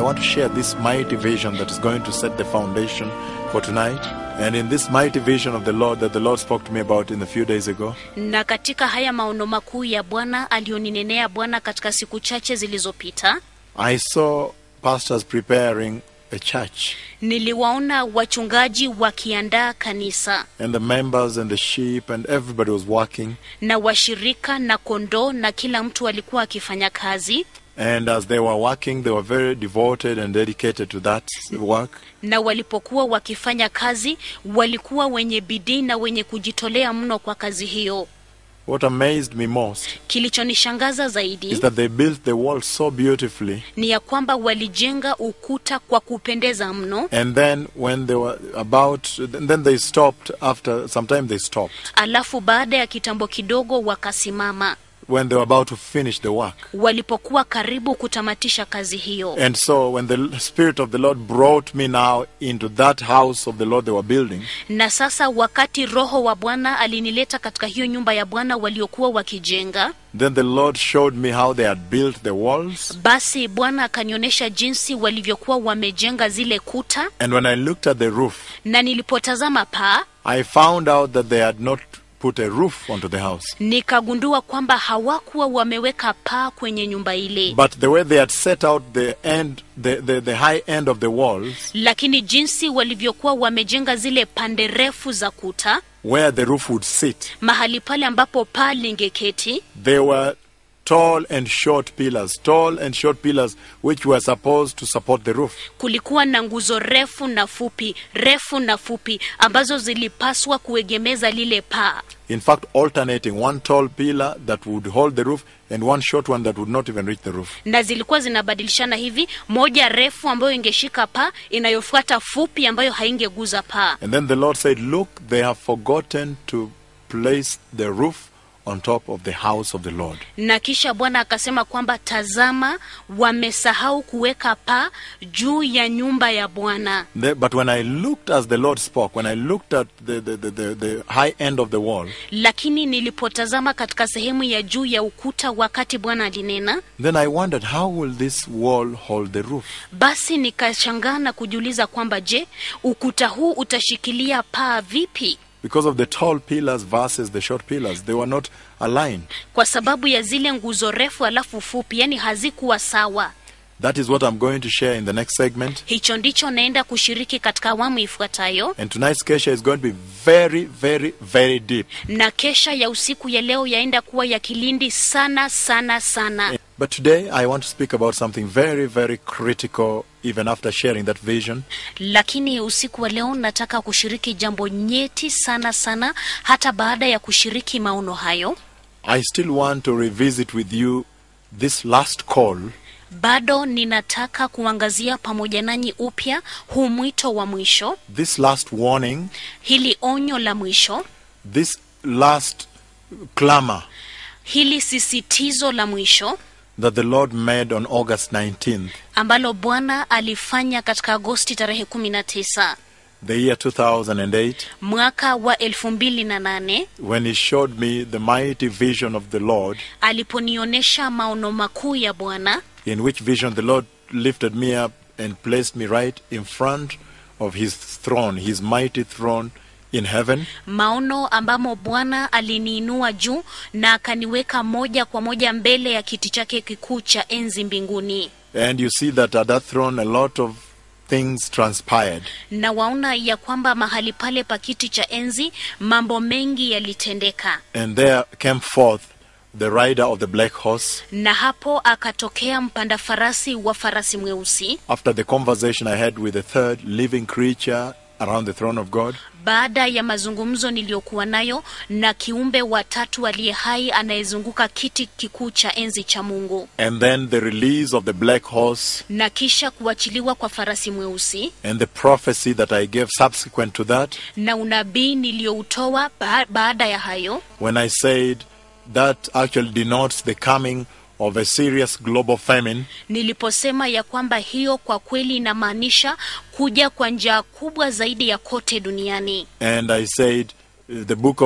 want to share this mighty vision that is going to set the foundation for tonight. And in this mighty vision of the Lord that the Lord spoke to me about in a few days ago, na katika haya maono makuu ya bwana aliyoninenea bwana katika siku chache zilizopita I saw pastors preparing a church niliwaona wachungaji wakiandaa kanisa and the members and the sheep and everybody was working. na washirika na kondoo na kila mtu alikuwa akifanya kazi And as they were working, they were very devoted and dedicated to that work. na walipokuwa wakifanya kazi walikuwa wenye bidii na wenye kujitolea mno kwa kazi hiyo What amazed me most kilichonishangaza is zaidi that they built the wall so beautifully. ni ya kwamba walijenga ukuta kwa kupendeza mno And then when they were about, then they stopped after some time they stopped alafu baada ya kitambo kidogo wakasimama when they were about to finish the work. walipokuwa karibu kutamatisha kazi hiyo And so when the Spirit of the Lord brought me now into that house of the Lord they were building, na sasa wakati roho wa bwana alinileta katika hiyo nyumba ya bwana waliokuwa wakijenga then the Lord showed me how they had built the walls. basi bwana akanionyesha jinsi walivyokuwa wamejenga zile kuta And when I looked at the roof, na nilipotazama paa I found out that they had not put a roof onto the house. nikagundua kwamba hawakuwa wameweka paa kwenye nyumba ile But the way they had set out the end, the, the, the high end of the walls, lakini jinsi walivyokuwa wamejenga zile pande refu za kuta where the roof would sit, mahali pale ambapo paa lingeketi they were tall and short pillars, tall and short pillars, which were supposed to support the roof. kulikuwa na nguzo refu na fupi refu na fupi ambazo zilipaswa kuegemeza lile paa In fact, alternating one tall pillar that would hold the roof and one short one that would not even reach the roof. na zilikuwa zinabadilishana hivi moja refu ambayo ingeshika paa inayofuata fupi ambayo haingeguza paa And then the Lord said, Look, they have forgotten to place the roof on top of the house of the Lord. na kisha bwana akasema kwamba tazama wamesahau kuweka paa juu ya nyumba ya bwana The- but when I looked as the Lord spoke, when I looked at the, the, the, the, the high end of the wall, lakini nilipotazama katika sehemu ya juu ya ukuta wakati bwana alinena then I wondered, how will this wall hold the roof? basi nikashangaa na kujiuliza kwamba je ukuta huu utashikilia paa vipi Because of the tall pillars versus the short pillars, they were not aligned. kwa sababu ya zile nguzo refu alafu fupi yani hazikuwa sawa That is what I'm going to share in the next segment. hicho ndicho naenda kushiriki katika awamu ifuatayo And tonight's Kesha is going to be very, very, very deep. na kesha ya usiku ya leo yaenda kuwa ya kilindi sana sana sana But today I want to speak about something very, very critical, even after sharing that vision. lakini usiku wa leo nataka kushiriki jambo nyeti sana sana hata baada ya kushiriki maono hayo I still want to revisit with you this last call bado ninataka kuangazia pamoja nanyi upya huu mwito wa mwisho this last warning, hili onyo la mwisho this last clamor hili sisitizo la mwisho that the Lord made on August 19th, ambalo bwana alifanya katika agosti tarehe 19 the year 2008, mwaka wa elfu mbili na nane when He showed me the mighty vision of the Lord, aliponionyesha maono makuu ya bwana in which vision the Lord lifted me up and placed me right in front of His throne, His mighty throne in heaven. maono ambamo bwana aliniinua juu na akaniweka moja kwa moja mbele ya kiti chake kikuu cha enzi mbinguni And you see that at that throne, a lot of things transpired. na waona ya kwamba mahali pale pa kiti cha enzi mambo mengi yalitendeka And there came forth the rider of the black horse. na hapo akatokea mpanda farasi wa farasi mweusi After the conversation I had with the third living creature around the throne of God, baada ya mazungumzo niliyokuwa nayo na kiumbe wa tatu aliye hai anayezunguka kiti kikuu cha enzi cha mungu and then the release of the black horse, na kisha kuachiliwa kwa farasi mweusi and the prophecy that I gave subsequent to that, na unabii niliyoutoa ba baada ya hayo when I said that actually denotes the coming of a serious global famine, niliposema ya kwamba hiyo kwa kweli inamaanisha kuja kwa njaa kubwa zaidi ya kote duniani and I said uh, the book of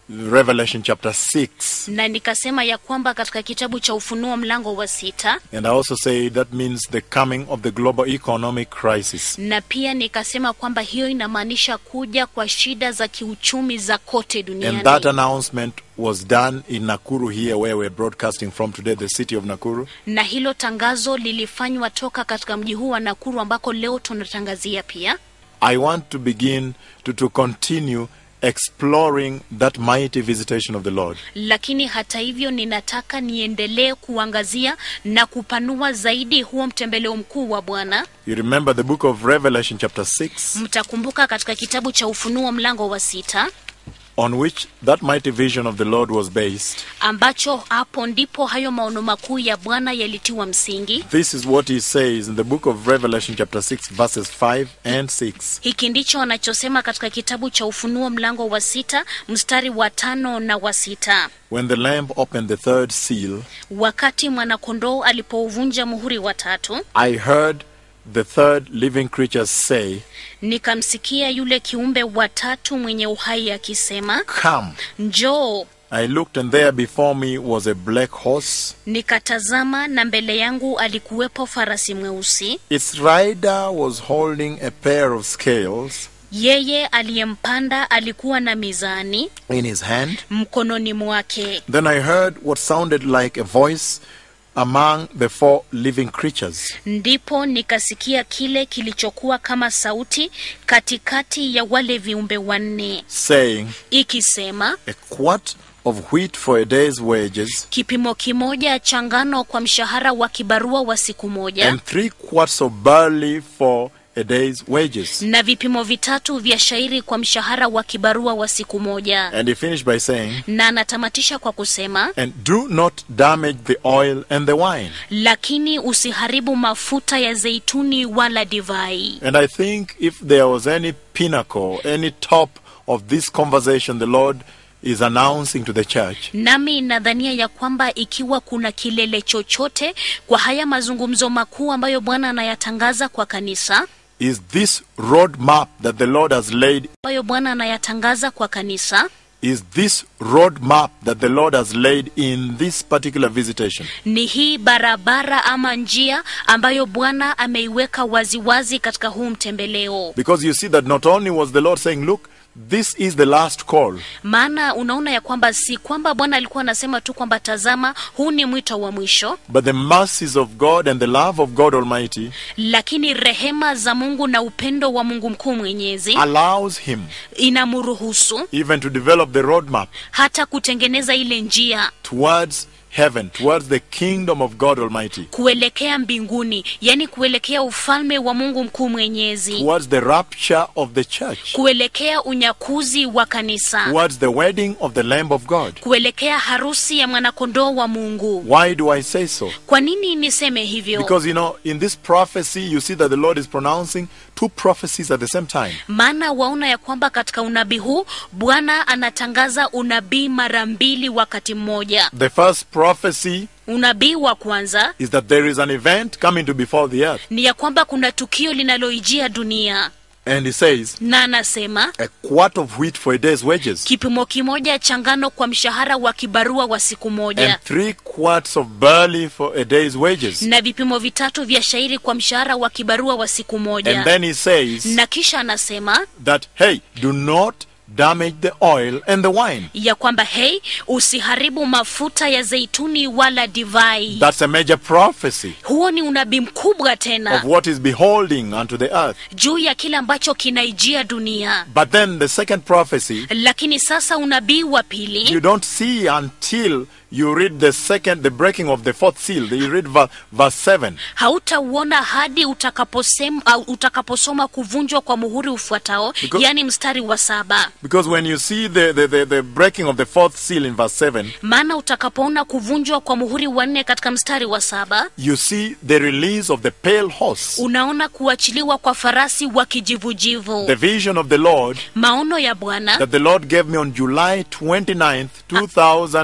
Revelation chapter 6. na nikasema ya kwamba katika kitabu cha Ufunuo mlango wa sita And I also say that means the coming of the global economic crisis. na pia nikasema kwamba hiyo inamaanisha kuja kwa shida za kiuchumi za kote And duniani. that announcement was done in Nakuru here where we're broadcasting from today, the city of Nakuru. na hilo tangazo lilifanywa toka katika mji huu wa Nakuru ambako leo tunatangazia pia. I want to begin to, to continue exploring that mighty visitation of the Lord. Lakini hata hivyo, ninataka niendelee kuangazia na kupanua zaidi huo mtembeleo mkuu wa Bwana. You remember the book of Revelation chapter 6 Mtakumbuka katika kitabu cha Ufunuo mlango wa sita on which that mighty vision of the Lord was based. ambacho hapo ndipo hayo maono makuu ya Bwana yalitiwa msingi. This is what he says in the book of Revelation chapter 6 verses 5 and 6. Hiki ndicho anachosema katika kitabu cha Ufunuo mlango wa sita mstari wa tano na wa sita. When the lamb opened the third seal, Wakati mwanakondoo alipouvunja muhuri wa tatu, I heard the third living creature say, nikamsikia yule kiumbe wa tatu mwenye uhai akisema, Come. njoo. I looked, and there before me was a black horse. Nikatazama na mbele yangu alikuwepo farasi mweusi, Its rider was holding a pair of scales yeye aliyempanda alikuwa na mizani in his hand. mkononi mwake. Then I heard what sounded like a voice among the four living creatures, Ndipo nikasikia kile kilichokuwa kama sauti katikati ya wale viumbe wanne saying, ikisema, A quart of wheat for a day's wages, kipimo kimoja cha ngano kwa mshahara wa kibarua wa siku moja and three quarts of barley for a day's wages. na vipimo vitatu vya shairi kwa mshahara wa kibarua wa siku moja. And he finished by saying, Na anatamatisha kwa kusema, And do not damage the oil and the wine. lakini usiharibu mafuta ya zeituni wala divai. And I think if there was any pinnacle, any top of this conversation the Lord is announcing to the church, Nami nadhania ya kwamba ikiwa kuna kilele chochote kwa haya mazungumzo makuu ambayo Bwana anayatangaza kwa kanisa, is this road map that the Lord has laid ambayo Bwana anayatangaza kwa kanisa is this road map that the Lord has laid in this particular visitation. ni hii barabara ama njia ambayo Bwana ameiweka waziwazi katika huu mtembeleo. Because you see that not only was the Lord saying, Look, this is the last call, Maana unaona ya kwamba si kwamba Bwana alikuwa anasema tu kwamba tazama, huu ni mwito wa mwisho, but the mercies of God and the love of God Almighty lakini rehema za Mungu na upendo wa Mungu mkuu mwenyezi allows Him inamruhusu even to develop the road map hata kutengeneza ile njia towards heaven, towards the kingdom of God Almighty, kuelekea mbinguni, yani kuelekea ufalme wa Mungu mkuu mwenyezi, towards the rapture of the church, kuelekea unyakuzi wa kanisa, towards the wedding of the Lamb of God. kuelekea harusi ya mwanakondoo wa Mungu. Why do I say so? Kwa nini niseme hivyo? Because you know, in this prophecy, you see that the Lord is pronouncing two prophecies at the same time. Maana waona ya kwamba katika unabii huu Bwana anatangaza unabii mara mbili wakati mmoja. The first prophecy Unabii wa kwanza is that there is an event coming to befall the earth. ni ya kwamba kuna tukio linaloijia dunia, And he says, na anasema a quart of wheat for a day's wages, kipimo kimoja cha ngano kwa mshahara wa kibarua wa siku moja and three quarts of barley for a day's wages. na vipimo vitatu vya shairi kwa mshahara wa kibarua wa siku And moja. then he says Na kisha anasema that, hey, do not damage the oil and the wine. ya kwamba hei, usiharibu mafuta ya zeituni wala divai. That's a major prophecy Huo ni unabii mkubwa of tena what is beholding unto the earth. juu ya kile ambacho kinaijia dunia. But then the second prophecy, Lakini sasa unabii wa you pili don't see until you read the second, the breaking of the fourth seal. You read ver- verse 7. hautauona hadi utakaposema, au utakaposoma kuvunjwa kwa muhuri ufuatao, Because- yani mstari wa saba. Because when you see the, the, the, the breaking of the fourth seal in verse 7, Maana utakapoona kuvunjwa kwa muhuri wa nne katika mstari wa saba, you see the release of the pale horse. unaona kuachiliwa kwa farasi wa kijivujivu. The vision of the Lord Maono ya Bwana that the Lord gave me on July 29th,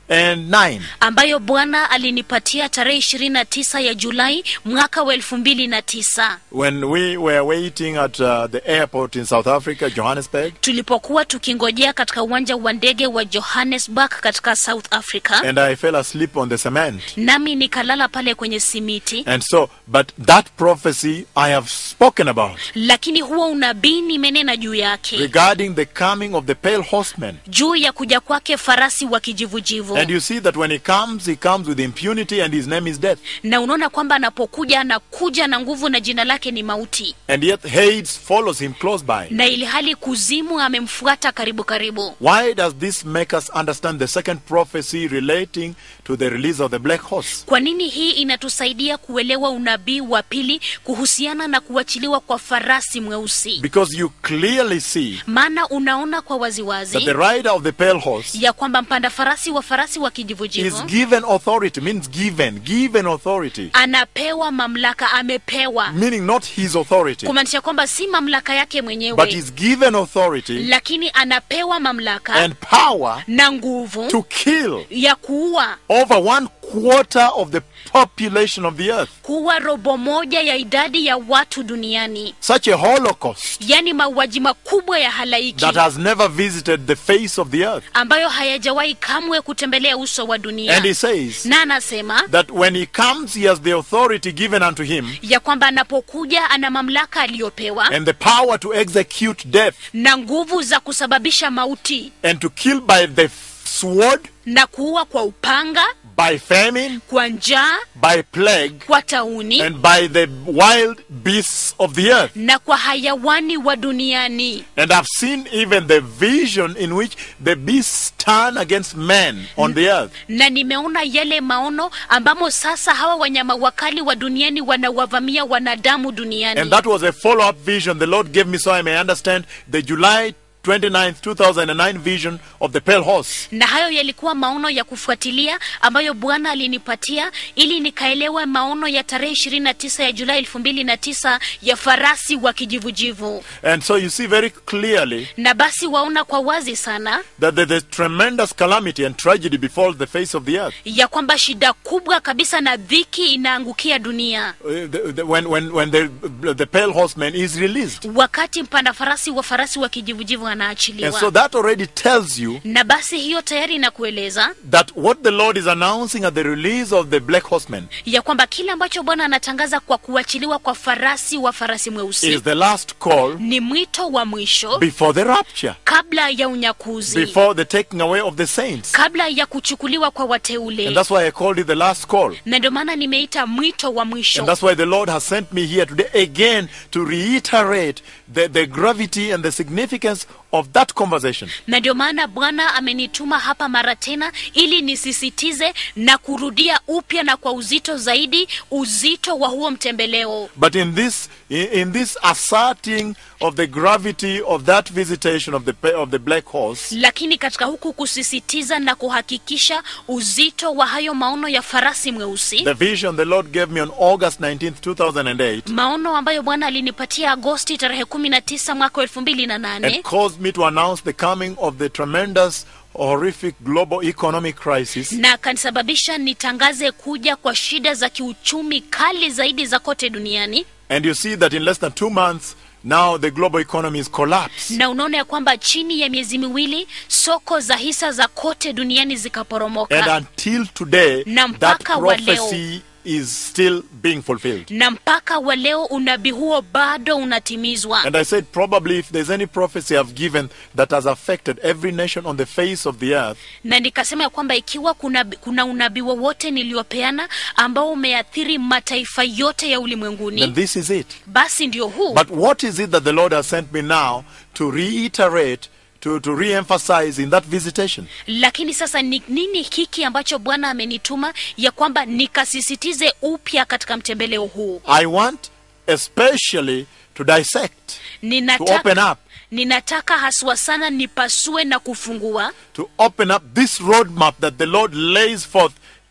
2009. ambayo bwana alinipatia tarehe 29 ya julai mwaka wa 2009 when we were waiting at uh, the airport in South Africa, Johannesburg, tulipokuwa tukingojea katika uwanja wa ndege wa johannesburg katika south africa and I fell asleep on the cement. nami nikalala pale kwenye simiti And so, but that prophecy I have spoken about lakini huo unabii nimenena juu yake regarding the coming of the pale horseman. juu ya kuja kwake farasi wa kijivujivu And you see that when he comes, he comes with impunity and his name is death. na unaona kwamba anapokuja anakuja na nguvu na jina lake ni mauti And yet Hades follows him close by. na ili hali kuzimu amemfuata karibu karibu Why does this make us understand the second prophecy relating to the release of the black horse? kwa nini hii inatusaidia kuelewa unabii wa pili kuhusiana na kuachiliwa kwa farasi mweusi Because you clearly see maana unaona kwa that waziwazi the rider of the pale horse ya kwamba mpanda farasi wa farasi wa is kijivujivu given authority, means given, given authority, anapewa mamlaka amepewa meaning not his authority, kumaanisha kwamba si mamlaka yake but mwenyewe is given authority lakini anapewa mamlaka and power na nguvu to kill ya kuua over one quarter of the population of the earth. kuwa robo moja ya idadi ya watu duniani Such a holocaust yaani mauaji makubwa ya halaiki that has never visited the face of the earth. ambayo hayajawahi kamwe kutembelea uso wa dunia And he says na anasema that when he comes, he has the authority given unto him ya kwamba anapokuja ana mamlaka aliyopewa and the power to execute death na nguvu za kusababisha mauti and to kill by the sword, na kuua kwa upanga by famine, kwa njaa by plague, kwa tauni and by the wild beasts of the earth. na kwa hayawani wa duniani And I've seen even the vision in which the beasts turn against men on the earth. na nimeona yale maono ambamo sasa hawa wanyama wakali wa duniani wanawavamia wanadamu duniani And that was a follow up vision the Lord gave me so I may understand the July 29th, 2009 vision of the pale horse. na hayo yalikuwa maono ya kufuatilia ambayo bwana alinipatia ili nikaelewa maono ya tarehe 29 ya julai 2009 ya farasi wa kijivujivu And so you see very clearly na basi waona kwa wazi sana that the, the tremendous calamity and tragedy befalls the face of the earth. ya kwamba shida kubwa kabisa na dhiki inaangukia dunia Uh, the, the, when when, when the, the pale horseman is released. wakati mpanda farasi wa farasi wa kijivujivu And so anaachiliwa that already tells you na basi hiyo tayari inakueleza that what the Lord is announcing at the release of the black horseman ya kwamba kile ambacho bwana anatangaza kwa kuachiliwa kwa farasi wa farasi mweusi is the last call ni mwito wa mwisho before the rapture, kabla ya unyakuzi before the taking away of the saints. kabla ya kuchukuliwa kwa And wateule that's why I called it the last call. na ndio maana nimeita mwito wa And mwisho that's why the Lord has sent me here today again to reiterate the, the gravity and the significance of that conversation. na ndio maana bwana amenituma hapa mara tena ili nisisitize na kurudia upya na kwa uzito zaidi uzito wa huo mtembeleo But in this, in, in this asserting of the gravity of that visitation of the pa- of the black horse, lakini katika huku kusisitiza na kuhakikisha uzito wa hayo maono ya farasi mweusi the vision the Lord gave me on August 19th, 2008, maono ambayo bwana alinipatia agosti tarehe 19 mwaka wa elfu mbili na nane and caused me to announce the coming of the tremendous, horrific global economic crisis. na akanisababisha nitangaze kuja kwa shida za kiuchumi kali zaidi za kote duniani And you see that in less than two months, now the global economy is collapsed. na unaona ya kwamba chini ya miezi miwili soko za hisa za kote duniani And zikaporomoka until today, Na that mpaka wa leo. prophecy is still being fulfilled. na mpaka wa leo unabii huo bado unatimizwa And I said, probably if there's any prophecy I've given that has affected every nation on the face of the earth, na nikasema ya kwamba ikiwa kuna, kuna unabii wowote niliopeana ambao umeathiri mataifa yote ya then ulimwenguni this is it. basi ndio huu But what is it that the Lord has sent me now to reiterate, to, to re emphasize in that visitation? lakini sasa ni nini hiki ambacho bwana amenituma ya kwamba nikasisitize upya katika mtembeleo huu I want especially to dissect, to open ninataka, up, ninataka haswa sana nipasue na kufungua to open up this roadmap that the Lord lays forth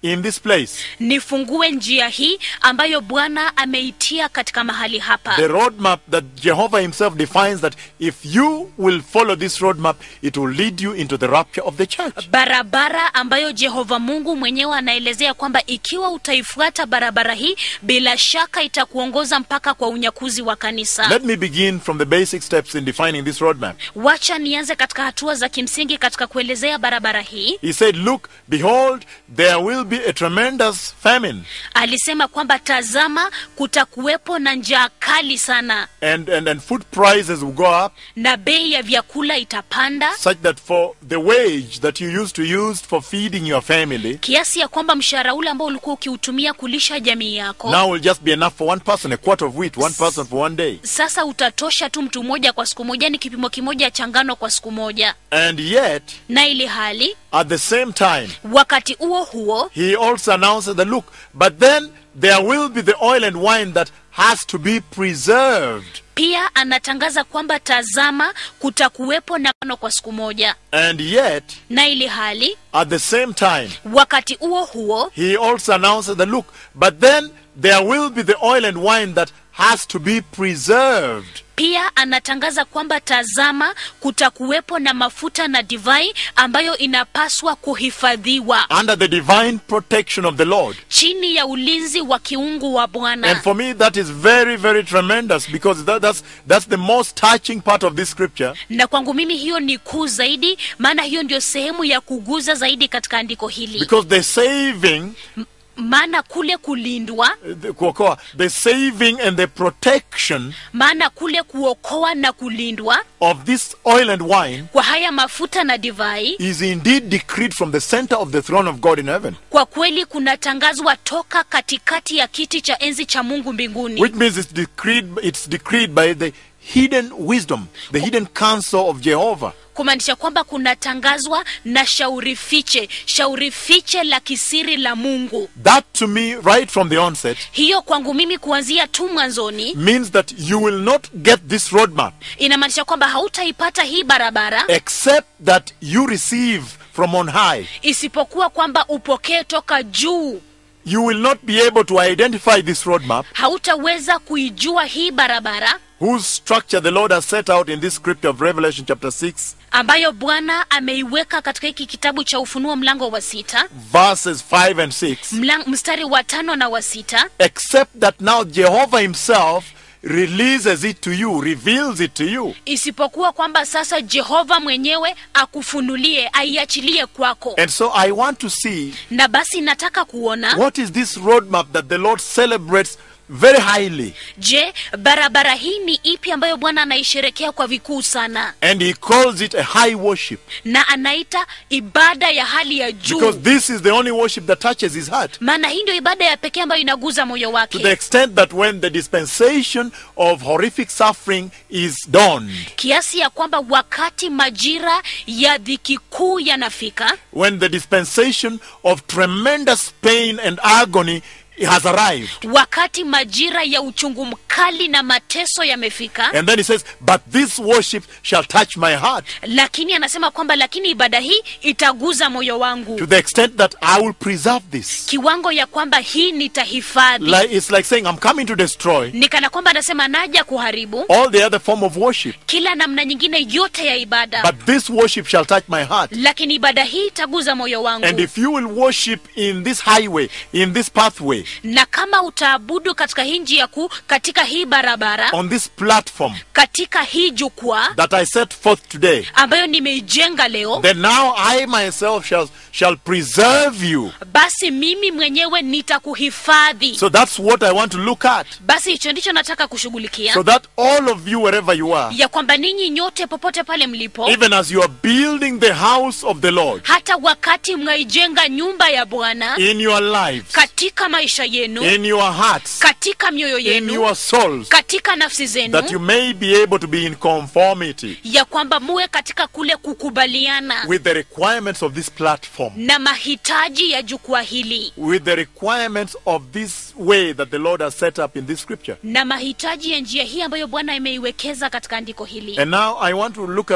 in this place. nifungue njia hii ambayo bwana ameitia katika mahali hapa The roadmap that Jehovah Himself defines that if you will follow this roadmap, it will lead you into the rapture of the church. barabara ambayo jehova mungu mwenyewe anaelezea kwamba ikiwa utaifuata barabara hii bila shaka itakuongoza mpaka kwa unyakuzi wa kanisa Let me begin from the basic steps in defining this roadmap. wacha nianze katika hatua za kimsingi katika kuelezea barabara hii He said, Look, behold, there will be a tremendous famine, alisema kwamba tazama kutakuwepo na njaa kali sana and, and, and food prices will go up, na bei ya vyakula itapanda such that for the wage that you used to use for feeding your family, kiasi ya kwamba mshahara ule ambao ulikuwa ukiutumia kulisha jamii yako now will just be enough for one person, a quart of wheat, one person for one day. sasa utatosha tu mtu mmoja kwa siku moja ni kipimo kimoja cha ngano kwa siku moja And yet, na ili hali at the same time, wakati huo huo he also announced that, look, but then there will be the oil and wine that has to be preserved. pia anatangaza kwamba tazama kutakuwepo na ngano kwa siku moja And yet, na ili hali at the same time, wakati huo huo he also announced that, look, but then there will be the oil and wine that has to be preserved. pia anatangaza kwamba tazama kutakuwepo na mafuta na divai ambayo inapaswa kuhifadhiwa under the divine protection of the Lord. chini ya ulinzi wa kiungu wa And bwana for me, that is very, very tremendous because that, that's, that's the most touching part of this scripture. na kwangu mimi hiyo ni kuu zaidi maana hiyo ndio sehemu ya kuguza zaidi katika andiko hili Because the saving, maana kule kulindwa uh, the, kuokoa, the saving and the protection maana kule kuokoa na kulindwa of this oil and wine kwa haya mafuta na divai is indeed decreed from the center of the throne of God in heaven. kwa kweli kunatangazwa toka katikati ya kiti cha enzi cha mungu mbinguni Which means it's decreed, it's decreed by the hidden wisdom, the hidden counsel of Jehovah. kumaanisha kwamba kunatangazwa na shauri fiche shauri fiche la kisiri la mungu That to me, right from the onset, hiyo kwangu mimi kuanzia tu mwanzoni means that you will not get this roadmap inamaanisha kwamba hautaipata hii barabara except that you receive from on high. isipokuwa kwamba upokee toka juu You will not be able to identify this roadmap hautaweza kuijua hii barabara whose structure the Lord has set out in this scripture of Revelation chapter 6, ambayo bwana ameiweka katika hiki kitabu cha ufunuo mlango wa sita verses 5 and 6, mlang, mstari wa tano na wa sita except that now Jehovah Himself releases it to you, reveals it to you. isipokuwa kwamba sasa jehova mwenyewe akufunulie aiachilie kwako And so I want to see na basi nataka kuona what is this roadmap that the Lord celebrates very highly. je barabara hii ni ipi ambayo bwana anaisherekea kwa vikuu sana And He calls it a high worship na anaita ibada ya hali ya because juu this is the only worship that touches His heart. maana hii ndio ibada ya pekee ambayo inaguza moyo To the wake extent that when the dispensation of horrific suffering is dawned, kiasi ya kwamba wakati majira ya dhiki kuu yanafika when the dispensation of tremendous pain and agony has arrived, wakati majira ya uchungu mkali na mateso yamefika and then he says, But this worship shall touch my heart lakini anasema kwamba lakini ibada hii itaguza moyo wangu to the extent that I will preserve this. kiwango ya kwamba hii nitahifadhi Like, it's like saying, I'm coming to destroy ni kana kwamba anasema naja kuharibu all the other form of worship, kila namna nyingine yote ya ibada but this worship shall touch my heart. lakini ibada hii itaguza moyo wangu And if you will worship in this highway, in this pathway, na kama utaabudu katika hii njia kuu katika hii barabara on this platform katika hii jukwaa that I set forth today, ambayo nimeijenga leo then now I myself shall, shall preserve you. basi mimi mwenyewe nitakuhifadhi So that's what I want to look at. basi hicho ndicho nataka kushughulikia So that all of you, wherever you are, ya kwamba ninyi nyote popote pale mlipo even as you are building the house of the Lord hata wakati mnaijenga nyumba ya bwana in your lives, katika maisha yenu in your hearts, katika mioyo in yenu your souls, katika nafsi that you zenu may be able to be in conformity ya kwamba muwe katika kule kukubaliana with the requirements of this platform, na mahitaji ya jukwaa hili with the requirements of this way that the Lord has set up in this scripture. na mahitaji ya njia hii ambayo bwana imeiwekeza katika andiko hili And now I want to look at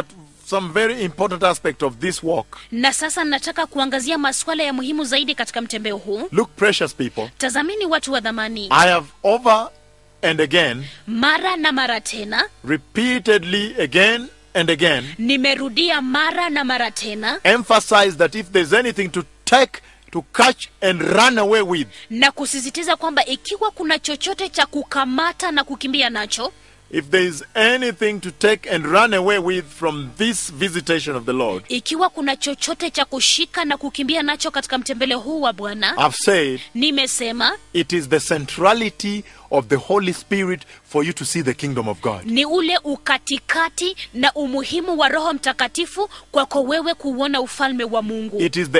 some very important aspect of this walk. na sasa nataka kuangazia masuala ya muhimu zaidi katika mtembeo huu Look, precious people, tazamini watu wa dhamani I have over and again, mara na mara tena repeatedly again and again, nimerudia mara na mara tena emphasized that if there's anything to take, to catch, and run away with, na kusisitiza kwamba ikiwa kuna chochote cha kukamata na kukimbia nacho if there is anything to take and run away with from this visitation of the Lord, ikiwa kuna chochote cha kushika na kukimbia nacho katika mtembele huu wa bwana I've said nimesema it is the centrality of the Holy Spirit for you to see the kingdom of God. ni ule ukatikati na umuhimu wa roho mtakatifu kwako wewe kuuona ufalme wa mungu It is the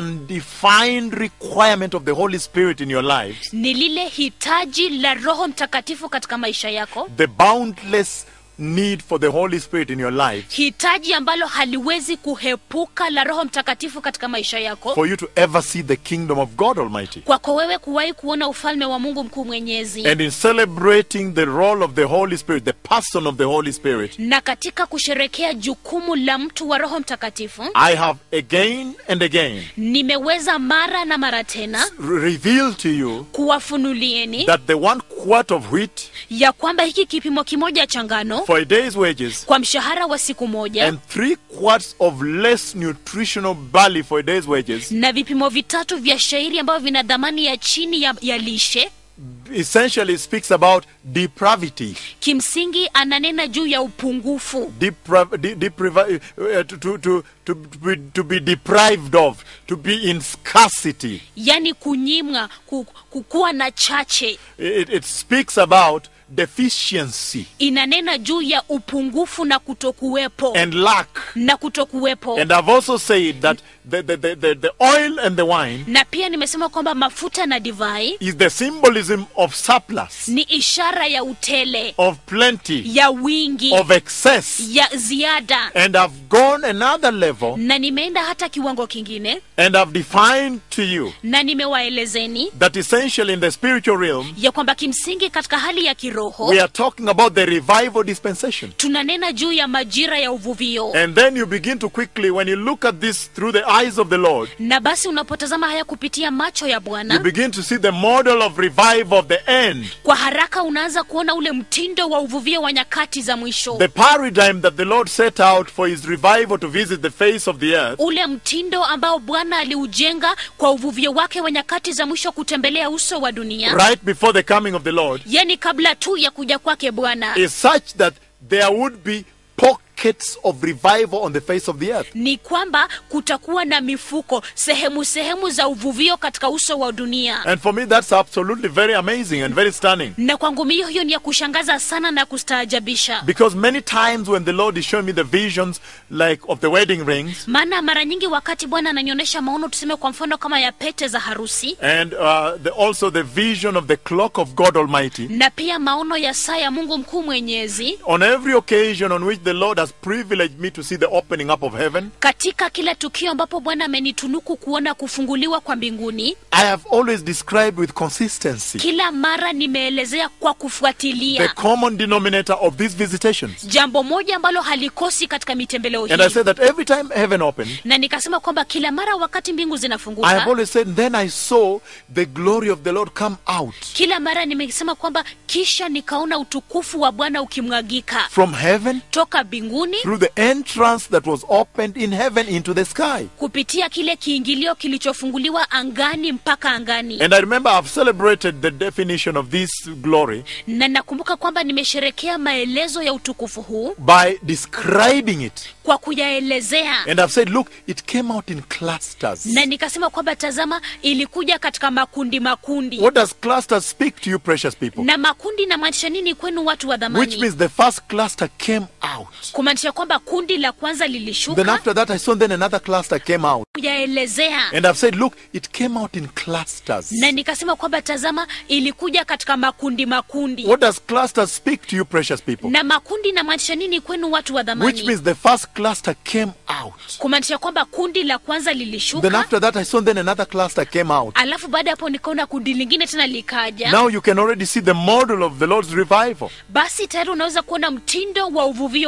undefined requirement of the Holy Spirit in your lives, ni lile hitaji la roho mtakatifu katika maisha yako the boundless need for the Holy Spirit in your lives, hitaji ambalo haliwezi kuhepuka la roho mtakatifu katika maisha yako for you to ever see the kingdom of God Almighty. kwako wewe kuwahi kuona ufalme wa mungu mkuu mwenyezi And in celebrating the role of the Holy Spirit, the person of the Holy Spirit, na katika kusherekea jukumu la mtu wa roho mtakatifu I have again and again nimeweza mara na mara tena revealed to you kuwafunulieni that the one quart of wheat ya kwamba hiki kipimo kimoja cha ngano for a day's wages kwa mshahara wa siku moja and three quarts of less nutritional barley for a day's wages na vipimo vitatu vya shairi ambavyo vina dhamani ya chini ya, ya lishe essentially speaks about depravity. kimsingi ananena juu ya upungufu Depra- de- depriva- uh, to, to, to, to, be, to be deprived of, to be in scarcity. yani kunyimwa ku, kukuwa na chache It, it speaks about deficiency inanena juu ya upungufu na kutokuwepo and lack. na kutokuwepo And I've also said that the, the, the, the, the oil and the wine na pia nimesema kwamba mafuta na divai is the symbolism of surplus, ni ishara ya utele of plenty, ya wingi of excess. ya ziada And I've gone another level na nimeenda hata kiwango kingine and I've defined to you na nimewaelezeni that essentially in the spiritual realm, ya kwamba kimsingi katika hali ya kiroho we are talking about the revival dispensation. tunanena juu ya majira ya uvuvio And then you begin to quickly, when you look at this through the eyes of the Lord, na basi unapotazama haya kupitia macho ya you bwana begin to see the model of revival of the end. kwa haraka unaanza kuona ule mtindo wa uvuvio wa nyakati za mwisho The paradigm that the Lord set out for his revival to visit the face of the earth ule mtindo ambao bwana aliujenga kwa uvuvio wake wa nyakati za mwisho kutembelea uso wa dunia right before the coming of the Lord yani kabla tu ya kuja kwake bwana is such that there would be pockets of revival on the face of the earth. ni kwamba kutakuwa na mifuko sehemu sehemu za uvuvio katika uso wa dunia And for me, that's absolutely very amazing and very stunning. na kwangu mio hiyo ni ya kushangaza sana na kustaajabisha Because many times when the Lord is showing me the visions, like of the wedding rings, maana mara nyingi wakati bwana ananionyesha maono tuseme kwa mfano kama ya pete za harusi and uh, the, also the vision of the clock of God Almighty, na pia maono ya saa ya mungu mkuu mwenyezi on every occasion on which the Lord has privileged me to see the opening up of heaven, katika kila tukio ambapo bwana amenitunuku kuona kufunguliwa kwa mbinguni I have always described with consistency kila mara nimeelezea kwa the kufuatilia common denominator of these visitations. jambo moja ambalo halikosi katika mitembeleo And I hii said that every time heaven opened, na nikasema kwamba kila mara wakati mbingu I have zinafunguka always said, then I saw the glory of the Lord come out kila mara nimesema kwamba kisha nikaona utukufu wa bwana ukimwagika from heaven toka mbinguni through the entrance that was opened in heaven into the sky. kupitia kile kiingilio kilichofunguliwa angani mpaka angani And I remember I've celebrated the definition of this glory na nakumbuka kwamba nimesherekea maelezo ya utukufu huu by describing it. kwa kuyaelezea And I've said, look, it came out in clusters. na nikasema kwamba tazama ilikuja katika makundi makundi What does clusters speak to you, precious people? na makundi namaanisha nini kwenu watu wa Which dhamani means the first cluster came out. kumaanisha kwamba kundi la kwanza Then lilishuka after that, I saw then another cluster came out. kuyaelezea And I've said, look, it came out in clusters. na nikasema kwamba tazama ilikuja katika makundi makundi What does clusters speak to you, precious people? na makundi namaanisha nini kwenu watu wa Which dhamani means the first cluster came out. kumaanisha kwamba kundi la kwanza Then lilishuka after that, I saw then another cluster came out. alafu baada ya hapo nikaona kundi lingine tena likaja Now you can already see the model of the Lord's revival. basi tayari unaweza kuona mtindo wa uvuvio wa bwana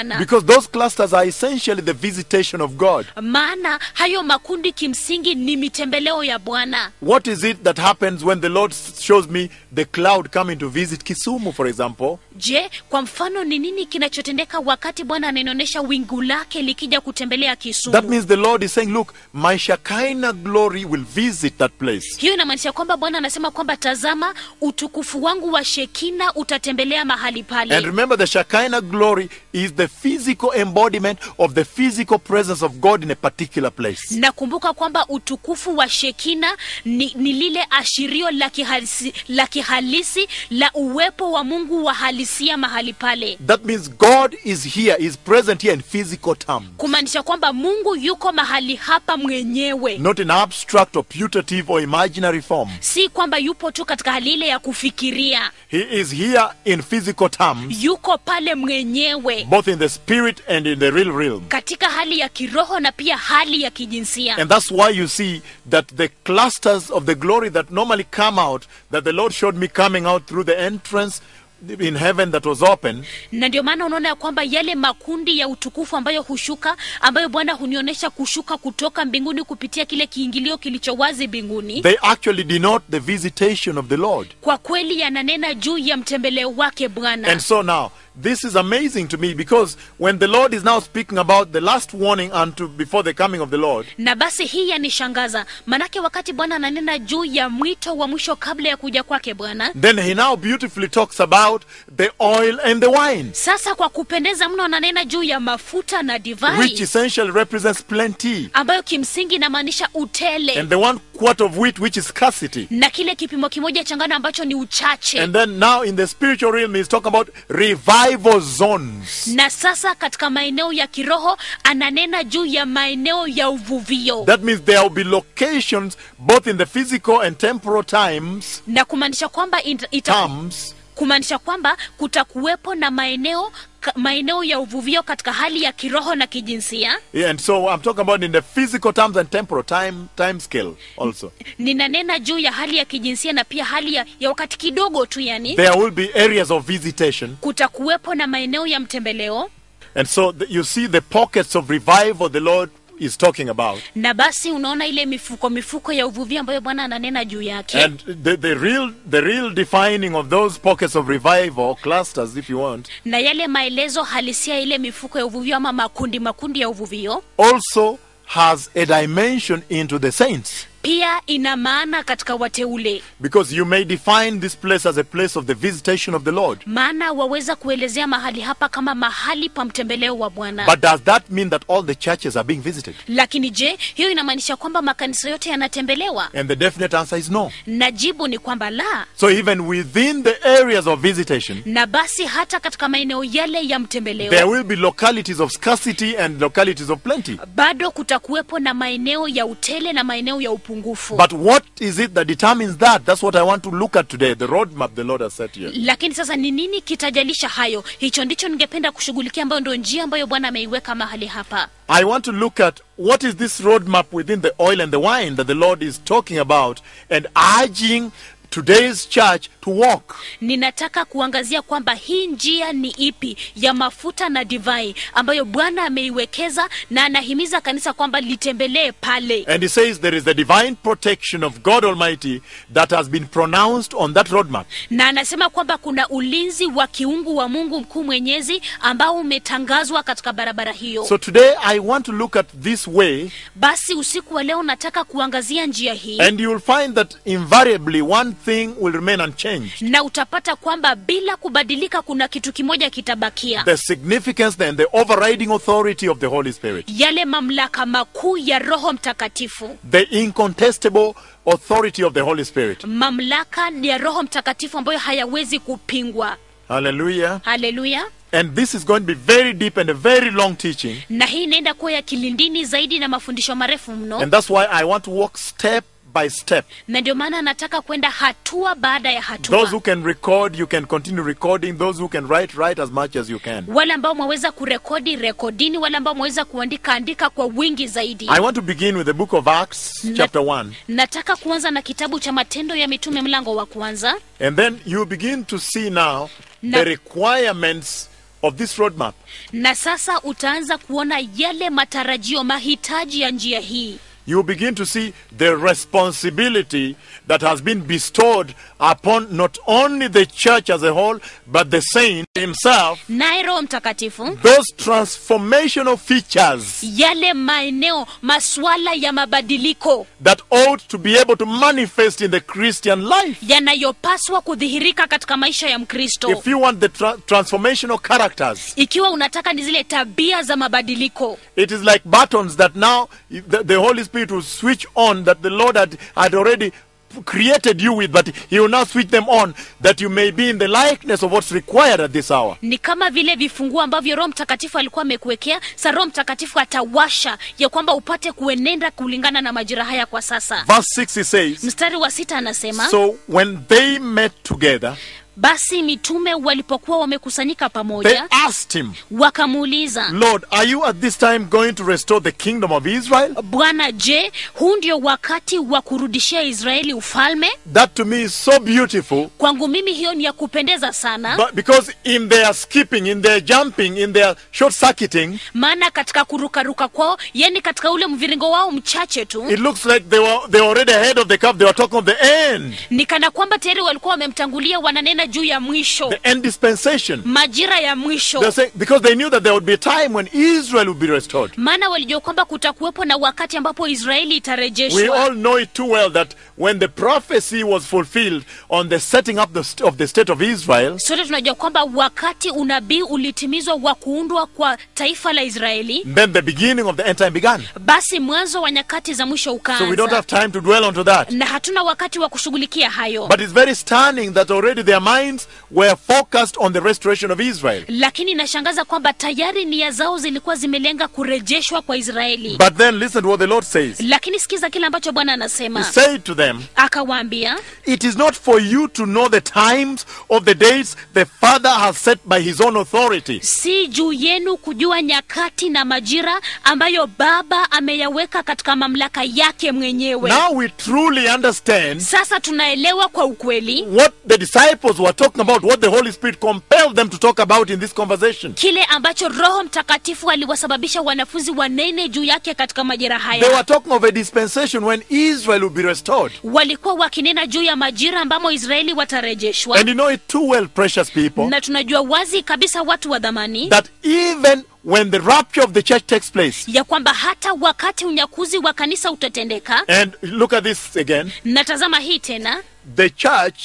bwana Because those clusters are essentially the visitation of God. maana hayo makundi kimsingi ni mitembeleo ya bwana What is it that happens when the Lord shows me the cloud coming to visit Kisumu, for example? je kwa mfano ni nini kinachotendeka wakati bwana ananionyesha wingu lake likija kutembelea That kisumu means the Lord is saying, Look, my Shekinah glory will visit that place. hiyo inamaanisha kwamba bwana anasema kwamba tazama utukufu wangu wa shekina utatembelea mahali And pale remember, the Shekinah glory is the physical embodiment of the physical presence of God in a particular place. nakumbuka kwamba utukufu wa shekina ni, ni lile ashirio la kihalisi, la kihalisi la uwepo wa mungu wa halisia mahali pale That means God is here, is present here in physical terms, kumaanisha kwamba mungu yuko mahali hapa mwenyewe not in abstract or putative or imaginary form. si kwamba yupo tu katika hali ile ya kufikiria He is here in physical terms, yuko pale mwenyewe both in the spirit and in the real realm. katika hali ya kiroho na pia hali ya kijinsia And that's why you see that the clusters of the glory that normally come out, that the Lord showed me coming out through the entrance in heaven that was open, na ndio maana unaona ya kwamba yale makundi ya utukufu ambayo hushuka ambayo bwana hunionyesha kushuka kutoka mbinguni kupitia kile kiingilio kilicho wazi mbinguni they actually denote the visitation of the Lord. kwa kweli yananena juu ya mtembeleo wake bwana And so now, this is amazing to me because when the Lord is now speaking about the last warning unto before the coming of the Lord, na basi hii yanishangaza manake wakati bwana ananena juu ya mwito wa mwisho kabla ya kuja kwake bwana then he now beautifully talks about the oil and the wine, sasa kwa kupendeza mno ananena juu ya mafuta na which divai essentially represents plenty, ambayo kimsingi inamaanisha utele and the one quart of wheat, which is scarcity. na kile kipimo kimoja cha ngano ambacho ni uchache And then now in the spiritual realm, he's talking about revival zones. na sasa katika maeneo ya kiroho ananena juu ya maeneo ya uvuvio That means there will be locations both in the physical and temporal times, na kumaanisha kwamba ita, ita, terms, kumaanisha kwamba kutakuwepo na maeneo ka, maeneo ya uvuvio katika hali ya kiroho na kijinsia Yeah, and so I'm talking about in the physical terms and temporal time time scale also. ninanena juu ya hali ya kijinsia na pia hali ya, ya wakati kidogo tu yani There will be areas of visitation, kutakuwepo na maeneo ya mtembeleo and so the, you see the pockets of revival the Lord is talking about, na basi unaona ile mifuko mifuko ya uvuvio ambayo bwana ananena juu yake and the, the real the real defining of those pockets of revival clusters, if you want, na yale maelezo halisia ya ile mifuko ya uvuvio ama makundi makundi ya uvuvio also has a dimension into the saints. pia ina maana katika wateule Because you may define this place as a place of the visitation of the Lord. maana waweza kuelezea mahali hapa kama mahali pa mtembeleo wa bwana But does that mean that all the churches are being visited? lakini je hiyo inamaanisha kwamba makanisa yote yanatembelewa And the definite answer is no. na jibu ni kwamba la So even within the areas of visitation, na basi hata katika maeneo yale ya there mtembeleo will be localities of scarcity and localities of plenty. bado kutakuwepo na maeneo ya utele na maeneo ya upungufu But what is it that determines that? That's what I want to look at today, the roadmap the Lord has set here. lakini sasa ni nini kitajalisha hayo hicho ndicho ningependa kushughulikia ambayo ndio njia ambayo bwana ameiweka mahali hapa I want to look at what is this roadmap within the oil and the wine that the Lord is talking about and urging today's church to walk. ninataka kuangazia kwamba hii njia ni ipi ya mafuta na divai ambayo bwana ameiwekeza na anahimiza kanisa kwamba litembelee pale And he says there is the divine protection of God Almighty that has been pronounced on that roadmap. na anasema kwamba kuna ulinzi wa kiungu wa mungu mkuu mwenyezi ambao umetangazwa katika barabara hiyo So today I want to look at this way, basi usiku wa leo nataka kuangazia njia hii and you will find that invariably one thing will remain unchanged na utapata kwamba bila kubadilika kuna kitu kimoja kitabakia the significance and the overriding authority of the Holy Spirit, yale mamlaka makuu ya roho mtakatifu the incontestable authority of the Holy Spirit. mamlaka ya roho mtakatifu ambayo hayawezi kupingwa Hallelujah. haleluya And this is going to be very deep and a very long teaching. na hii inaenda kuwa ya kilindini zaidi na mafundisho marefu mno And that's why I want to walk step by step. na ndio maana nataka kwenda hatua baada ya Those who hatua can record, you can continue recording. Those who can write, write as much as you can. wale ambao mwaweza kurekodi rekodini wale ambao mwaweza kuandika andika kwa wingi zaidi I want to begin with the book of Acts, Na- chapter 1. nataka kuanza na kitabu cha matendo ya mitume mlango wa kwanza And then you begin to see now Na- the requirements of this roadmap. na sasa utaanza kuona yale matarajio mahitaji ya njia hii You begin to see the responsibility that has been bestowed upon not only the church as a whole, but the saint himself. naye roho mtakatifu Those transformational features yale maeneo masuala ya mabadiliko that ought to be able to manifest in the Christian life. yanayopaswa kudhihirika katika maisha ya mkristo If you want the tra- transformational characters, ikiwa unataka ni zile tabia za mabadiliko it is like buttons that now the, the Holy Spirit will switch on that the Lord had, had already created you with, but He will now switch them on that you may be in the likeness of what's required at this hour. ni kama vile vifunguo ambavyo roho mtakatifu alikuwa amekuwekea sa roho mtakatifu atawasha ya kwamba upate kuenenda kulingana na majira haya kwa sasa Verse 6 he says, mstari wa sita anasema So when they met together, basi mitume walipokuwa wamekusanyika they pamoja asked him, wakamuuliza Lord, are you at this time going to restore the kingdom of Israel? bwana je huu ndio wakati wa kurudishia israeli ufalme That to me is so beautiful. kwangu mimi hiyo ni ya kupendeza sana But because in their skipping, in their jumping, in their short circuiting, maana katika kurukaruka kwao yani katika ule mviringo wao mchache tu it looks like they were they were already ahead of the curve. They were talking of the end, ni kana kwamba tayari walikuwa wamemtangulia wananena juu ya mwisho the end dispensation. majira ya They're mwisho saying because they knew that there would be a time when Israel would be restored. maana walijua kwamba kutakuwepo na wakati ambapo israeli We itarejeshwa all know it too well that when the prophecy was fulfilled on the setting up the st- of the state of Israel, sote tunajua kwamba wakati unabii ulitimizwa wa kuundwa kwa taifa la israeli then the beginning of the end time began. basi mwanzo wa nyakati za mwisho So we don't ukaanza have time to dwell onto that. na hatuna wakati wa kushughulikia hayo But it's very stunning that already their minds were focused on the restoration of Israel. lakini inashangaza kwamba tayari nia zao zilikuwa zimelenga kurejeshwa kwa israeli But then listen to what the Lord says. lakini sikiza kile ambacho bwana He anasema said to them, akawaambia It is not for you to know the times of the dates the Father has set by his own authority. si juu yenu kujua nyakati na majira ambayo baba ameyaweka katika mamlaka yake mwenyewe Now we truly understand sasa tunaelewa kwa ukweli what the disciples were talking about, what the Holy Spirit compelled them to talk about in this conversation. kile ambacho roho mtakatifu aliwasababisha wanafunzi wanene juu yake katika majira They were haya talking of a dispensation when Israel will be restored. walikuwa wakinena juu ya majira ambamo israeli watarejeshwa And you know it too well, precious people, na tunajua wazi kabisa watu wa dhamani that even when the rapture of the church takes place, ya kwamba hata wakati unyakuzi wa kanisa utatendeka and look at this again, natazama hii tena the church,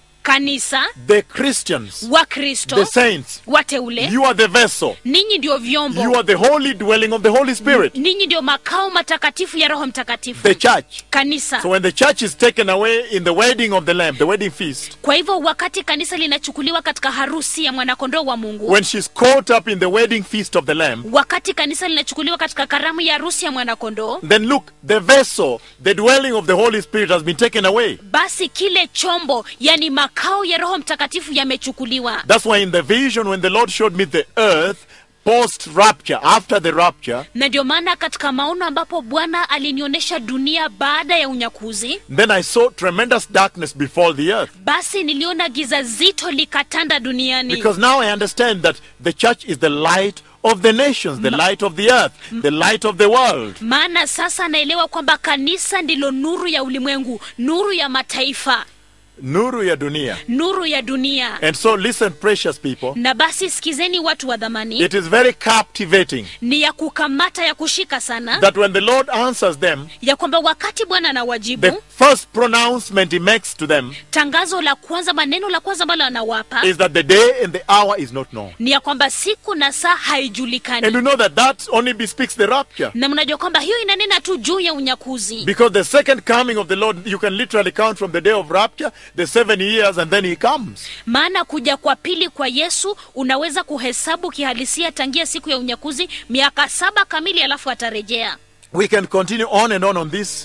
kanisa the Christians, wakristo the saints, wateule you are the vessel. ninyi ndio You vyombo are the holy dwelling of the Holy Spirit, ninyi ndio makao matakatifu ya roho mtakatifu the church. kanisa So when the church is taken away in the wedding of the Lamb, the wedding feast, kwa hivyo wakati kanisa linachukuliwa katika harusi ya mwanakondoo wa mungu when she's caught up in the wedding feast of the Lamb, wakati kanisa linachukuliwa katika karamu ya harusi ya mwanakondoo then look, the vessel, the dwelling of the Holy Spirit has been taken away. basi kile chombo yani makao ya roho mtakatifu yamechukuliwa That's why in the vision, when the Lord showed me the earth post rapture, after the rapture, na ndio maana katika maono ambapo bwana alinionyesha dunia baada ya unyakuzi then I saw tremendous darkness before the earth. basi niliona giza zito likatanda duniani Because now I understand that the church is the light of the nations, the light of the earth, the light of the world. maana sasa naelewa kwamba kanisa ndilo nuru ya ulimwengu nuru ya mataifa Nuru ya dunia. nuru ya dunia And so listen, precious people. na basi sikizeni watu wa dhamani It is very captivating ni ya kukamata ya kushika sana that when the Lord answers them, ya kwamba wakati bwana the anawajibu first pronouncement he makes to them tangazo la kwanza maneno la kwanza ambalo anawapa is that the day and the hour is not known. ni ya kwamba siku na saa And haijulikani you know that that only bespeaks the rapture. na mnajua kwamba hiyo inanena tu juu ya unyakuzi Because the second coming of the Lord, you can literally count from the day of rapture, the seven years, and then he comes. maana kuja kwa pili kwa yesu unaweza kuhesabu kihalisia tangia siku ya unyakuzi miaka saba kamili alafu atarejea We can continue on and on on this.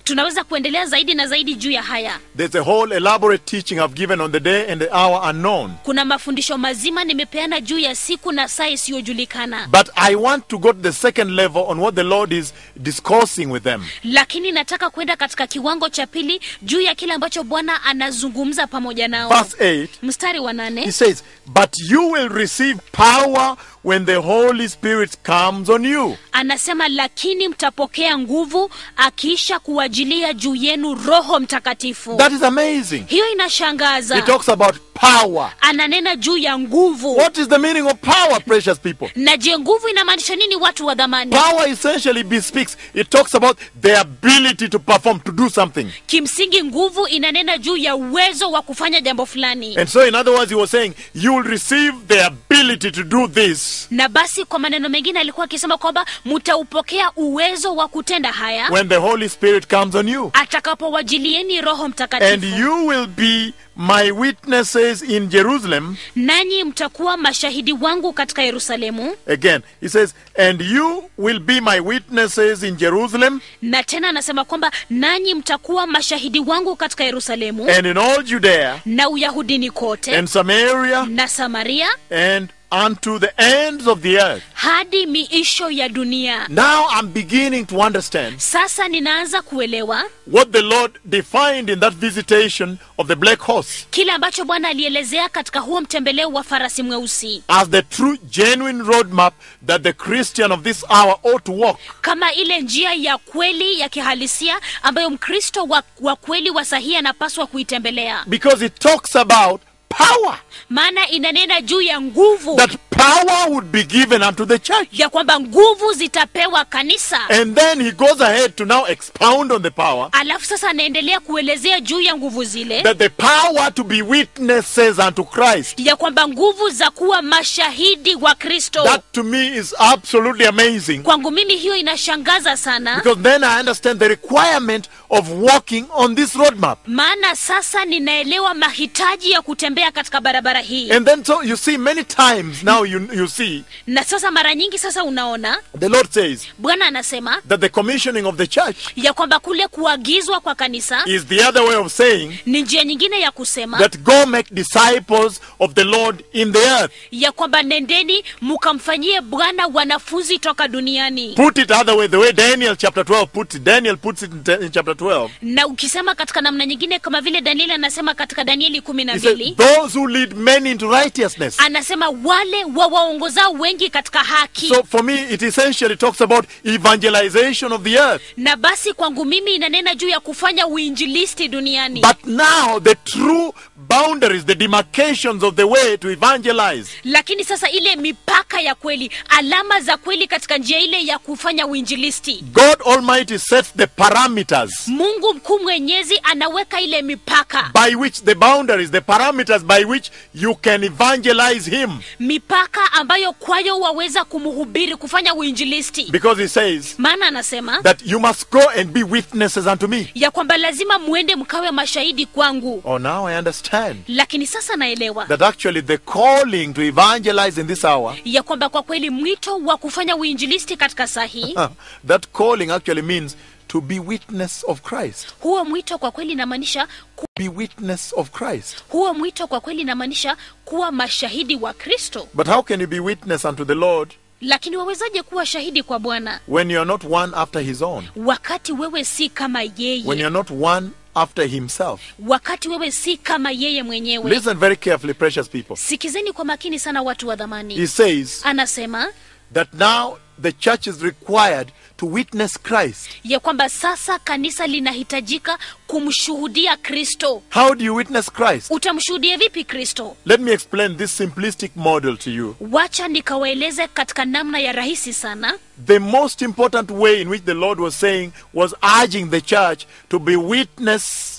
tunaweza kuendelea zaidi na zaidi juu ya haya There's a whole elaborate teaching I've given on the day and the hour unknown. kuna mafundisho mazima nimepeana juu ya siku na saa isiyojulikana But I want to go to the second level on what the Lord is discoursing with them. lakini nataka kwenda katika kiwango cha pili juu ya kile ambacho bwana anazungumza pamoja nao Verse 8, mstari wa nane he says, But you will receive power when the Holy Spirit comes on you. anasema lakini mtapokea nguvu akiisha kuwajilia juu yenu roho mtakatifu That is amazing. hiyo He inashangaza talks about power. ananena juu ya nguvu What is the meaning of power, precious people? na je nguvu inamaanisha nini watu wa dhamani Power essentially bespeaks, it talks about the ability to perform, to do something. kimsingi nguvu inanena juu ya uwezo wa kufanya jambo fulani And so, in other words, he was saying, You will receive the ability to do this na basi kwa maneno mengine alikuwa akisema kwamba mtaupokea uwezo wa kutenda haya when the Holy Spirit comes on you. atakapowajilieni roho And mtakatifu you will be my witnesses in Jerusalem. nanyi mtakuwa mashahidi wangu katika yerusalemu Again, he says, And you will be my witnesses in Jerusalem na tena anasema kwamba nanyi mtakuwa mashahidi wangu katika yerusalemu and in all Judea na uyahudini kote and Samaria na samaria and unto the ends of the earth. hadi miisho ya dunia Now I'm beginning to understand sasa ninaanza kuelewa what the Lord defined in that visitation of the black horse kile ambacho bwana alielezea katika huo mtembeleo wa farasi mweusi as the true, genuine roadmap that the Christian of this hour ought to walk. kama ile njia ya kweli ya kihalisia ambayo mkristo wa, wa kweli wa sahihi anapaswa kuitembelea Because it talks about power. maana inanena juu ya nguvu That power would be given unto the church. ya kwamba nguvu zitapewa kanisa And then he goes ahead to now expound on the power. alafu sasa anaendelea kuelezea juu ya nguvu zile That the power to be witnesses unto Christ. ya kwamba nguvu za kuwa mashahidi wa kristo That to me is absolutely amazing. kwangu mimi hiyo inashangaza sana Because then I understand the requirement of walking on this roadmap. maana sasa ninaelewa mahitaji ya kutembea katika barabara hii And then so you see many times now you, you see na sasa mara nyingi sasa unaona the Lord says bwana anasema that the commissioning of the church ya kwamba kule kuagizwa kwa kanisa is the other way of saying ni njia nyingine ya kusema that go make disciples of the Lord in the earth. ya kwamba nendeni mukamfanyie bwana wanafunzi toka duniani Put it other way, the way Daniel chapter 12 puts it. Daniel puts it in, te- in chapter 12. na ukisema katika namna nyingine kama vile danieli anasema katika danieli kumi na He says, mbili those who lead many into righteousness. anasema wale wawaongozao wengi katika haki So for me, it essentially talks about evangelization of the earth. na basi kwangu mimi inanena juu ya kufanya uinjilisti duniani But now the true boundaries, the demarcations of the way to evangelize lakini sasa ile mipaka ya kweli alama za kweli katika njia ile ya kufanya uinjilisti God Almighty sets the parameters mungu mkuu mwenyezi anaweka ile mipaka by which the boundaries, the parameters by which you can evangelize Him. mipaka ambayo kwayo waweza kumhubiri kufanya uinjilisti Because He says maana anasema that you must go and be witnesses unto me. ya kwamba lazima muende mkawe mashahidi kwangu Oh, now I understand lakini sasa naelewa that actually the calling to evangelize in this hour, ya kwamba kwa kweli mwito wa kufanya uinjilisti katika saa hii that calling actually means to be witness of Christ. huo mwito kwa kweli inamaanisha ku, Be witness of Christ. huo mwito kwa kweli inamaanisha kuwa mashahidi wa kristo But how can you be witness unto the Lord lakini wawezaje kuwa shahidi kwa bwana when you are not one after His own? wakati wewe si kama When yeye you are not one after Himself? wakati wewe si kama yeye mwenyewe Listen very carefully, precious people. sikizeni kwa makini sana watu wa dhamani He says anasema that now the church is required to witness Christ. ya kwamba sasa kanisa linahitajika kumshuhudia kristo How do you witness Christ? utamshuhudia vipi kristo Let me explain this simplistic model to you. wacha nikawaeleze katika namna ya rahisi sana The most important way in which the Lord was saying was urging the church to be witness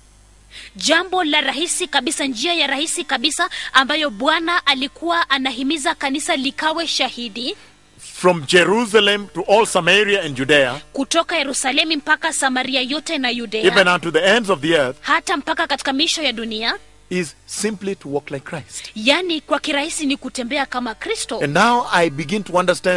jambo la rahisi kabisa njia ya rahisi kabisa ambayo bwana alikuwa anahimiza kanisa likawe shahidi from Jerusalem to all Samaria and Judea, kutoka yerusalemi mpaka samaria yote na even yudea unto the ends of the earth, hata mpaka katika misho ya dunia is simply to walk like Christ. yaani kwa kirahisi ni kutembea kama kristo And now I begin to understand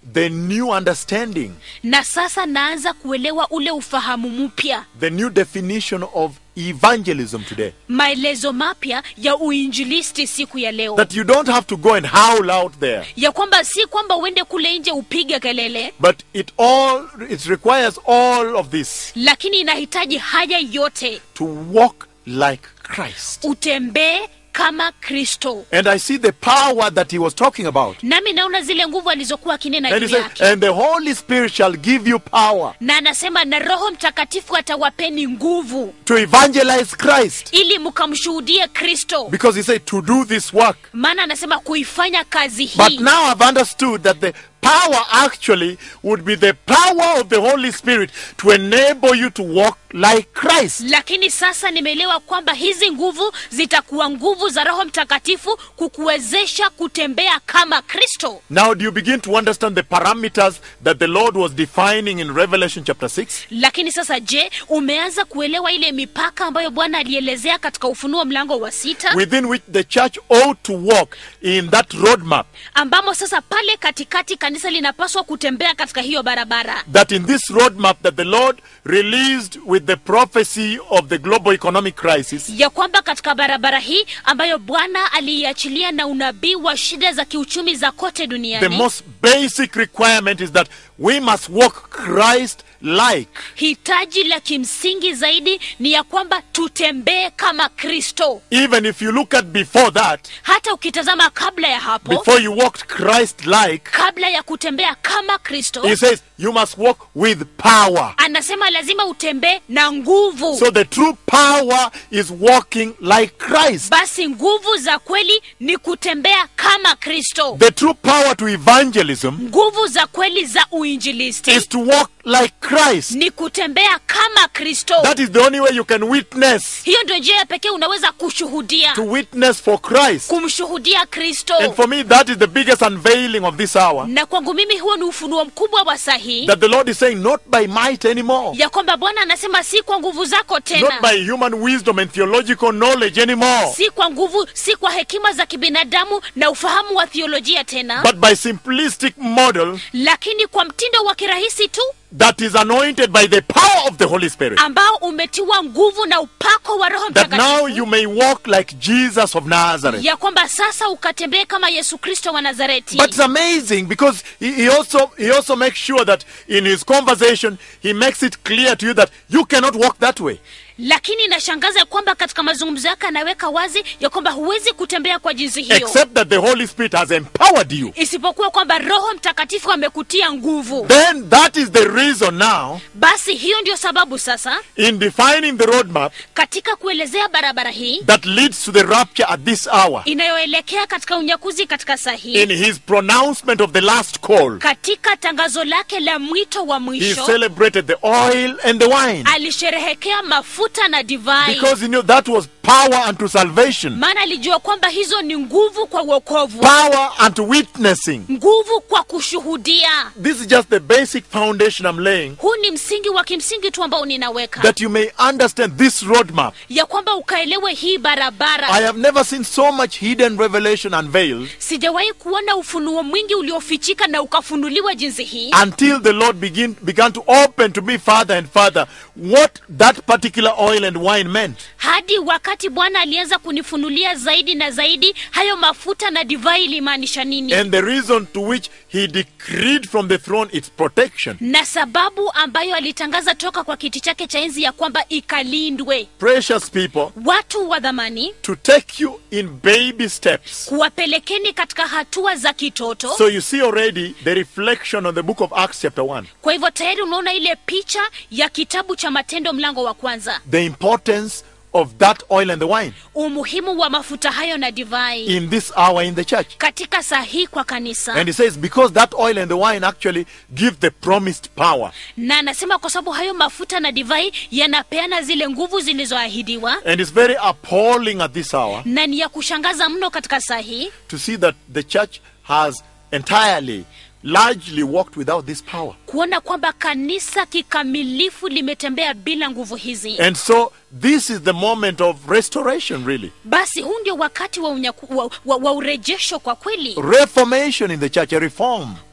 the new understanding, na sasa naanza kuelewa ule ufahamu mpya the new definition of evangelism today. maelezo mapya ya uinjilisti siku ya leo That you don't have to go and howl out there, ya kwamba si kwamba uende kule nje upige kelele but it all it requires all of this lakini inahitaji haya yote to walk like Christ. utembee kama kristo And I see the power that he was talking about. nami naona zile nguvu alizokuwa akinena And he juu said, yake and the Holy Spirit shall give you power na anasema na roho mtakatifu atawapeni nguvu to evangelize Christ. ili mkamshuhudie kristo Because he said to do this work. maana anasema kuifanya kazi But hii now I've understood that the power actually would be the power of the Holy Spirit to enable you to walk like Christ. lakini sasa nimeelewa kwamba hizi nguvu zitakuwa nguvu za roho mtakatifu kukuwezesha kutembea kama kristo Now, do you begin to understand the parameters that the Lord was defining in Revelation chapter 6? lakini sasa je umeanza kuelewa ile mipaka ambayo bwana alielezea katika ufunuo mlango wa sita Within which the church ought to walk in that roadmap. ambamo sasa pale katikati kanisa linapaswa kutembea katika hiyo barabara That in this roadmap that the Lord released with the prophecy of the global economic crisis, ya kwamba katika barabara hii ambayo bwana aliiachilia na unabii wa shida za kiuchumi za kote the duniani most basic requirement is that we must walk Christ like. hitaji la kimsingi zaidi ni ya kwamba tutembee kama kristo Even if you look at before that, hata ukitazama kabla ya hapo before you walked Christ like, kabla ya kutembea kama kristo he says you must walk with power. anasema lazima utembee na nguvu So the true power is walking like Christ. basi nguvu za kweli ni kutembea kama kristo The true power to evangelism nguvu za kweli za uinjilisti is to walk like Christ. ni kutembea kama kristo That is the only way you can witness. hiyo ndio njia ya pekee unaweza kushuhudia To witness for Christ. kumshuhudia kristo And for me, that is the biggest unveiling of this hour. na kwangu mimi huo ni ufunuo mkubwa wa sahihi That the Lord is saying, not by might anymore, ya kwamba bwana anasema si kwa nguvu zako not tena by human wisdom and theological knowledge anymore, si kwa nguvu si kwa hekima za kibinadamu na ufahamu wa thiolojia tena but by simplistic model lakini kwa mtindo wa kirahisi tu that is anointed by the power of the Holy Spirit. ambao umetiwa nguvu na upako wa roho That now mtakatifu you may walk like Jesus of Nazareth. ya kwamba sasa ukatembee kama yesu kristo wa nazareti But it's amazing because he, he also he also makes sure that in his conversation he makes it clear to you that you cannot walk that way. lakini inashangaza ya kwamba katika mazungumzo yake anaweka wazi ya kwamba huwezi kutembea kwa jinsi hiyo Except that the Holy Spirit has empowered you. isipokuwa kwamba roho mtakatifu amekutia nguvu Then that is the reason now basi hiyo ndio sababu sasa in defining the roadmap katika kuelezea barabara hii that leads to the rapture at this hour. inayoelekea katika unyakuzi katika saa hii In his pronouncement of the last call, katika tangazo lake la mwito wa he mwisho celebrated the oil and the wine alisherehekea mafuta na divai because he knew that was power unto salvation, maana alijua kwamba hizo ni nguvu kwa uokovu power unto witnessing. nguvu kwa kushuhudia This is just the basic foundation I'm laying huu ni msingi wa kimsingi tu ambao ninaweka that you may understand this roadmap. ya kwamba ukaelewe hii barabara I have never seen so much hidden revelation unveiled sijawahi kuona ufunuo mwingi uliofichika na ukafunuliwa jinsi hii until the Lord begin, began to open to me further and further what that particular oil and wine meant. hadi wakati bwana alianza kunifunulia zaidi na zaidi hayo mafuta na divai ilimaanisha nini And the reason to which he decreed from the throne its protection. na sababu ambayo alitangaza toka kwa kiti chake cha enzi ya kwamba ikalindwe Precious people, watu wa dhamani to take you in baby steps. kuwapelekeni katika hatua za kitoto So you see already the reflection on the book of Acts, chapter 1. kwa hivyo tayari unaona ile picha ya kitabu cha matendo mlango wa kwanza The importance of that oil and the wine umuhimu wa mafuta hayo na divai in this hour in the church. katika saa hii kwa kanisa And he says, because that oil and the wine actually give the promised power. na anasema kwa sababu hayo mafuta na divai yanapeana zile nguvu zilizoahidiwa And it's very appalling at this hour na ni ya kushangaza mno katika saa hii to see that the church has entirely, largely walked without this power. kuona kwamba kanisa kikamilifu limetembea bila nguvu hizi And so this is the moment of restoration, really. basi huu ndio wakati wa, unyaku, wa, wa, wa urejesho kwa kweli Reformation in the church, a reform.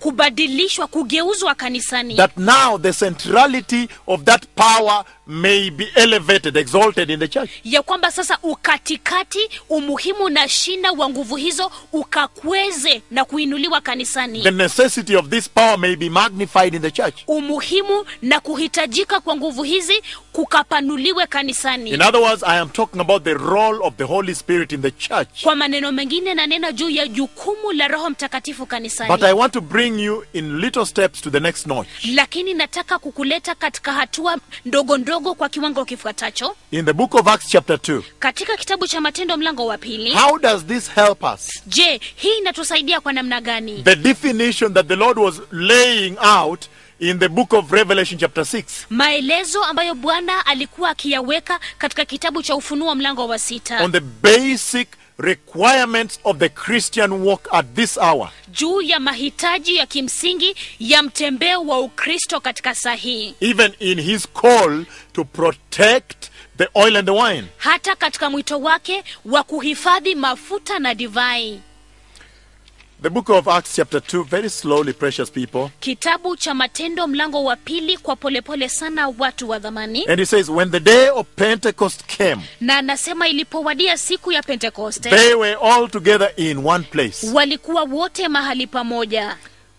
kubadilishwa kugeuzwa kanisani that now the centrality of that power may be elevated, exalted in the church. ya kwamba sasa ukatikati umuhimu na shina wa nguvu hizo ukakweze na kuinuliwa kanisani The necessity of this power may be magnified in the church. umuhimu na kuhitajika kwa nguvu hizi kukapanuliwe kanisani In other words, I am talking about the role of the Holy Spirit in the church. kwa maneno mengine nanena juu ya jukumu la roho mtakatifu kanisani But I want to bring you in little steps to the next notch. lakini nataka kukuleta katika hatua ndogo ndogo kwa kiwango kifuatacho In the book of Acts, chapter 2, katika kitabu cha matendo mlango wa pili how does this help us? je hii inatusaidia kwa namna gani The definition that the Lord was laying out in the book of Revelation, chapter 6. maelezo ambayo bwana alikuwa akiyaweka katika kitabu cha ufunuo mlango wa sita on the basic requirements of the Christian walk at this hour. juu ya mahitaji ya kimsingi ya mtembeo wa ukristo katika saa hii Even in his call to protect the oil and the wine. hata katika mwito wake wa kuhifadhi mafuta na divai The book of Acts, chapter 2, very slowly, precious people. kitabu cha matendo mlango wa pili kwa polepole sana watu wa dhamani And he says, When the day of Pentecost came, na anasema ilipowadia siku ya pentekoste they were all together in one place. walikuwa wote mahali pamoja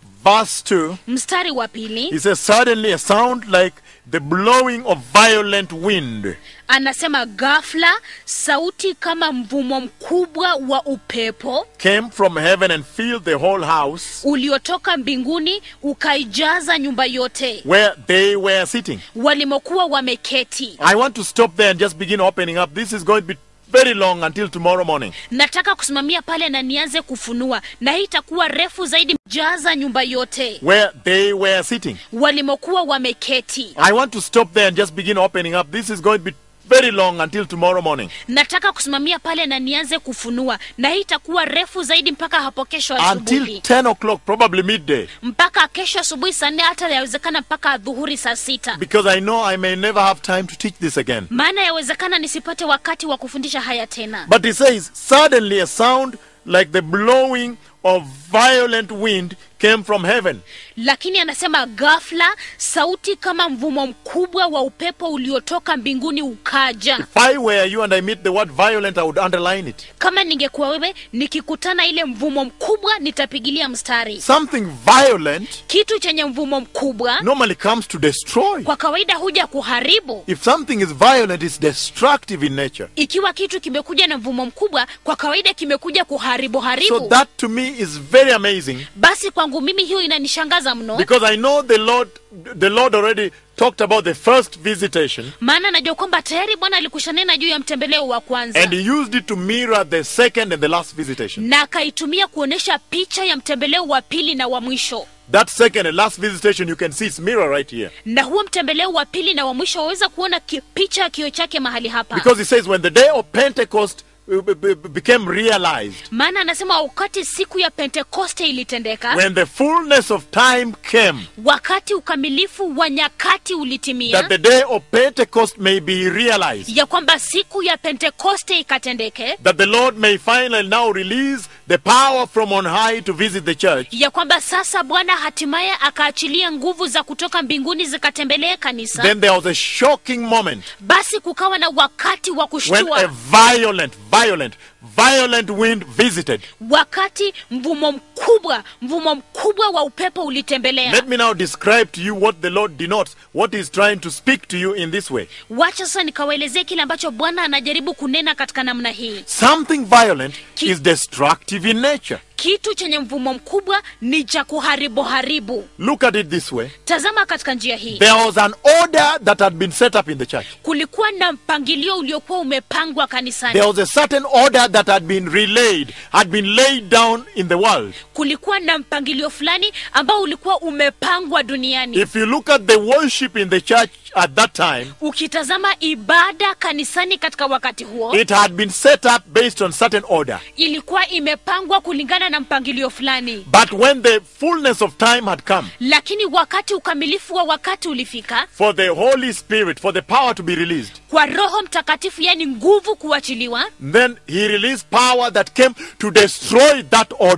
Verse 2, mstari wa pili he says, Suddenly a sound like the blowing of violent wind anasema ghafla sauti kama mvumo mkubwa wa upepo came from heaven and filled the whole house uliotoka mbinguni ukaijaza nyumba yote where they were sitting. walimokuwa wameketi I want to stop there and just begin opening up. This is going to be very long until tomorrow morning. nataka kusimamia pale na nianze kufunua na hii itakuwa refu zaidi jaza nyumba yote Where they were sitting. walimokuwa wameketi I want to stop there and just begin opening up. This is going to be very long until tomorrow morning. nataka kusimamia pale na nianze kufunua na hii itakuwa refu zaidi mpaka hapo kesho Until asubuhi 10 o'clock, probably midday. mpaka kesho asubuhi saa nne hata yawezekana mpaka dhuhuri saa sita Because I know I may never have time to teach this again. maana yawezekana nisipate wakati wa kufundisha haya tena But he says, suddenly a sound like the blowing of violent wind came from heaven. lakini anasema ghafla sauti kama mvumo mkubwa wa upepo uliotoka mbinguni ukaja If I were you and I meet the word violent, I would underline it. kama ningekuwa wewe nikikutana ile mvumo mkubwa nitapigilia mstari Something violent kitu chenye mvumo mkubwa normally comes to destroy. kwa kawaida huja kuharibu If something is violent, it's destructive in nature. ikiwa kitu kimekuja na mvumo mkubwa kwa kawaida kimekuja kuharibu So haribu that to me is very amazing basi kwangu mimi hiyo inanishangaza mno because I know the Lord the Lord already talked about the first visitation maana najua kwamba tayari bwana alikushanena juu ya mtembeleo wa kwanza and he used it to mirror the second and the last visitation. na akaitumia kuonyesha picha ya mtembeleo wa pili na wa mwisho That second and last visitation you can see its mirror right here. na huo mtembeleo wa pili na wa mwisho waweza kuona ki, picha ya kio chake mahali hapa Because he says when the day of Pentecost uh, b- b- became realized, maana anasema wakati siku ya pentekoste ilitendeka when the fullness of time came, wakati ukamilifu wa nyakati ulitimia that the day of Pentecost may be realized, ya kwamba siku ya pentekoste ikatendeke that the Lord may finally now release the power from on high to visit the church. ya kwamba sasa bwana hatimaye akaachilia nguvu za kutoka mbinguni zikatembelee kanisa Then there was a shocking moment basi kukawa na wakati wa when a kushtua violent, violent, violent wind visited. wakati mvumo mkubwa mvumo mkubwa wa upepo ulitembelea Let me now describe to you what the Lord denotes, what He's trying to speak to you in this way. wacha sasa nikawaelezea kile ambacho bwana anajaribu kunena katika namna hii Something violent Ki- is destructive in nature. kitu chenye mvumo mkubwa ni cha kuharibu haribu Look at it this way. tazama katika njia hii There was an order that had been set up in the church. kulikuwa na mpangilio uliokuwa umepangwa kanisani There was a certain order that had been relayed, had been laid down in the world. kulikuwa na mpangilio fulani ambao ulikuwa umepangwa duniani If you look at the worship in the church at that time, ukitazama ibada kanisani katika wakati huo it had been set up based on certain order. ilikuwa imepangwa kulingana na mpangilio fulani But when the fullness of time had come lakini wakati ukamilifu wa wakati ulifika for the Holy Spirit, for the power to be released, kwa roho mtakatifu yani nguvu kuachiliwa then He released power that came to destroy that order.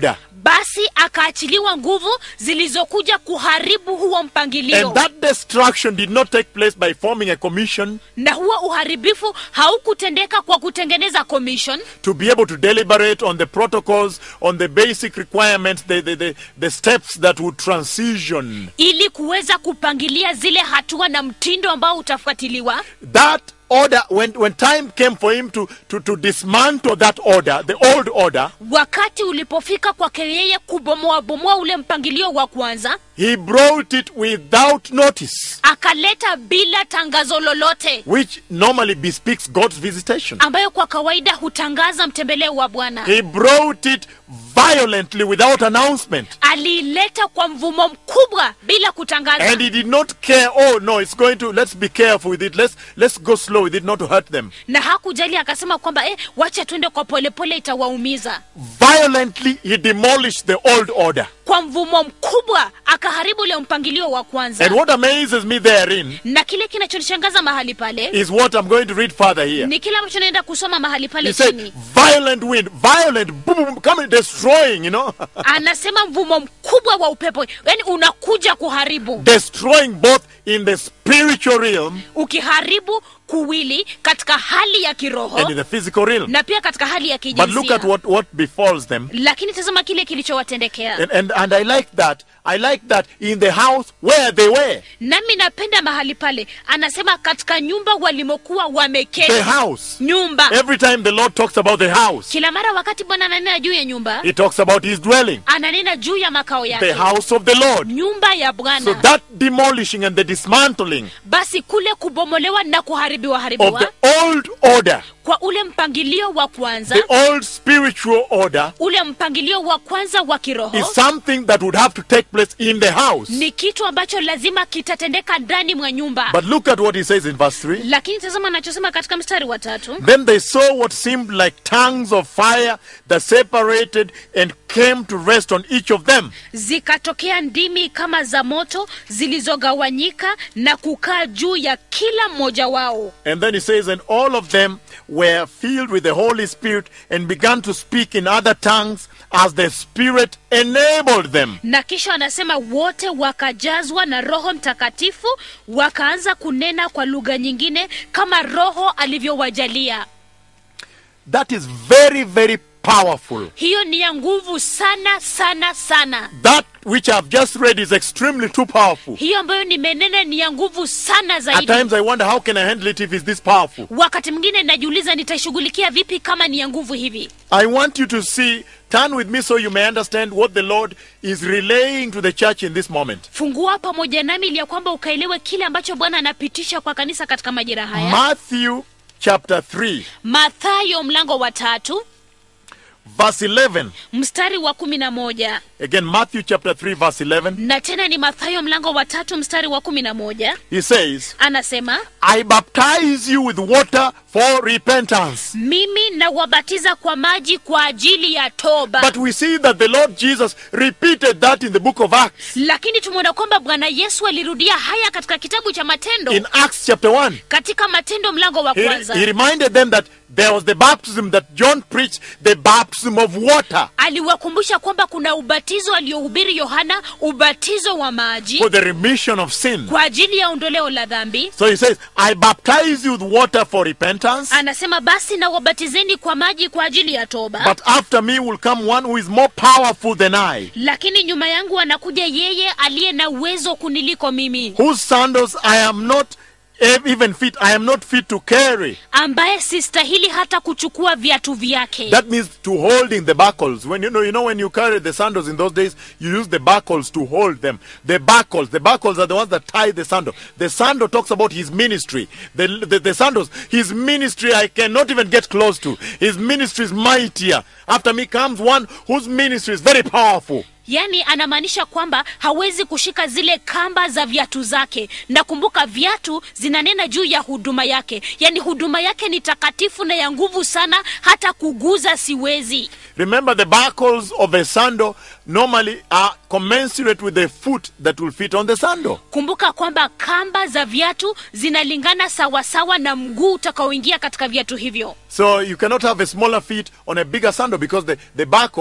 basi akaachiliwa nguvu zilizokuja kuharibu huo mpangilio And that destruction did not take place by forming a commission na huo uharibifu haukutendeka kwa kutengeneza commission to be able to deliberate on the protocols, on the basic requirements, the, the, the, the steps that would transition. ili kuweza kupangilia zile hatua na mtindo ambao utafuatiliwa That order, when, when time came for him to, to, to dismantle that order, the old order, wakati ulipofika kwake yeye kubomoa bomoa ule mpangilio wa kwanza he brought it without notice, akaleta bila tangazo lolote which normally bespeaks God's visitation. ambayo kwa kawaida hutangaza mtembeleo wa bwana He brought it violently without announcement. aliileta kwa mvumo mkubwa bila kutangaza And he did not care, oh no, it's going to, let's be careful with it. Let's, let's go slow with it, not to hurt them. na hakujali akasema kwamba eh, wacha tuende kwa polepole itawaumiza Violently, he demolished the old order. kwa mvumo mkubwa akaharibu ule mpangilio wa kwanza And what amazes me therein na kile kinachonishangaza mahali pale is what I'm going to read further here. ni kile ambacho naenda kusoma mahali pale He said, chini violent wind, violent, boom, boom, coming, destroying, you know, anasema mvumo mkubwa wa upepo yani unakuja kuharibu destroying both in the spiritual realm ukiharibu kuwili katika hali ya kiroho and in the physical realm. na pia katika hali ya But look kijinsia at what, what befalls them. lakini tazama kile kilichowatendekea And, and, and I like that. I like that in the house where they were. nami napenda mahali pale anasema katika nyumba walimokuwa wameketi The house. nyumba Every time the Lord talks about the house, kila mara wakati bwana ananena juu ya nyumba He talks about His dwelling, ananena juu ya makao the yake house of the Lord. nyumba ya So bwana that demolishing and the dismantling basi kule kubomolewa na kuharibiwa of haribiwa the old order, kwa ule mpangilio wa kwanza the old spiritual order, ule mpangilio wa kwanza wa kiroho is something that would have to take place in the house. ni kitu ambacho lazima kitatendeka ndani mwa nyumba But look at what he says in verse 3. lakini tazama anachosema katika mstari wa tatu Then they saw what seemed like tongues of fire that separated and came to rest on each of them. zikatokea ndimi kama za moto zilizogawanyika na kukaa juu ya kila mmoja wao And then he says, and all of them were filled with the Holy Spirit and began to speak in other tongues as the Spirit enabled them. na kisha anasema wote wakajazwa na roho mtakatifu wakaanza kunena kwa lugha nyingine kama roho alivyowajalia That is very, very powerful. hiyo ni ya nguvu sana sana sana That which I've just read is extremely too powerful. hiyo ambayo nimenena ni ya nguvu sana At zaidi times I wonder how can I handle it if it's this powerful. wakati mwingine najiuliza nitaishughulikia vipi kama ni ya nguvu hivi I want you to see, turn with me so you may understand what the Lord is relaying to the church in this moment. fungua pamoja nami ili ya kwamba ukaelewe kile ambacho bwana anapitisha kwa kanisa katika majira haya Matthew chapter 3, mathayo mlango wa tatu verse 11. mstari wa kumi na moja Again, Matthew chapter 3, verse 11. na tena ni mathayo mlango wa tatu mstari wa kumi na moja He says, anasema I baptize you with water for repentance. mimi nawabatiza kwa maji kwa ajili ya toba But we see that the Lord Jesus repeated that in the book of Acts. lakini tumeona kwamba bwana yesu alirudia haya katika kitabu cha matendo In Acts chapter 1, katika matendo mlango wa he, kwanza he reminded them that there was the baptism that John preached, the baptism of water aliwakumbusha kwamba kuna ubatizo aliohubiri yohana ubatizo wa maji for the remission of sin. kwa ajili ya ondoleo la dhambi So he says, I baptize you with water for repentance, anasema basi na wabatizeni kwa maji kwa ajili ya toba but after me will come one who is more powerful than I, lakini nyuma yangu anakuja yeye aliye na uwezo kuniliko mimi whose sandals I am not e- even fit, I am not fit to carry. ambaye sistahili hata kuchukua viatu vyake That means to holding the buckles. When you know, you know, when you carry the sandals in those days, you use the buckles to hold them. The buckles, the buckles are the ones that tie the sandal. The sandal talks about his ministry. The, the, the sandals, his ministry, I cannot even get close to. His ministry is mightier. After me comes one whose ministry is very powerful. yaani anamaanisha kwamba hawezi kushika zile kamba za viatu zake na kumbuka viatu zinanena juu ya huduma yake yaani huduma yake ni takatifu na ya nguvu sana hata kuguza siwezi Remember, the buckles of a sandal normally are commensurate with the foot that will fit on the sandal. kumbuka kwamba kamba za viatu zinalingana sawasawa na mguu utakaoingia katika viatu hivyo So you cannot have a smaller feet on a bigger sandal because the, the buckle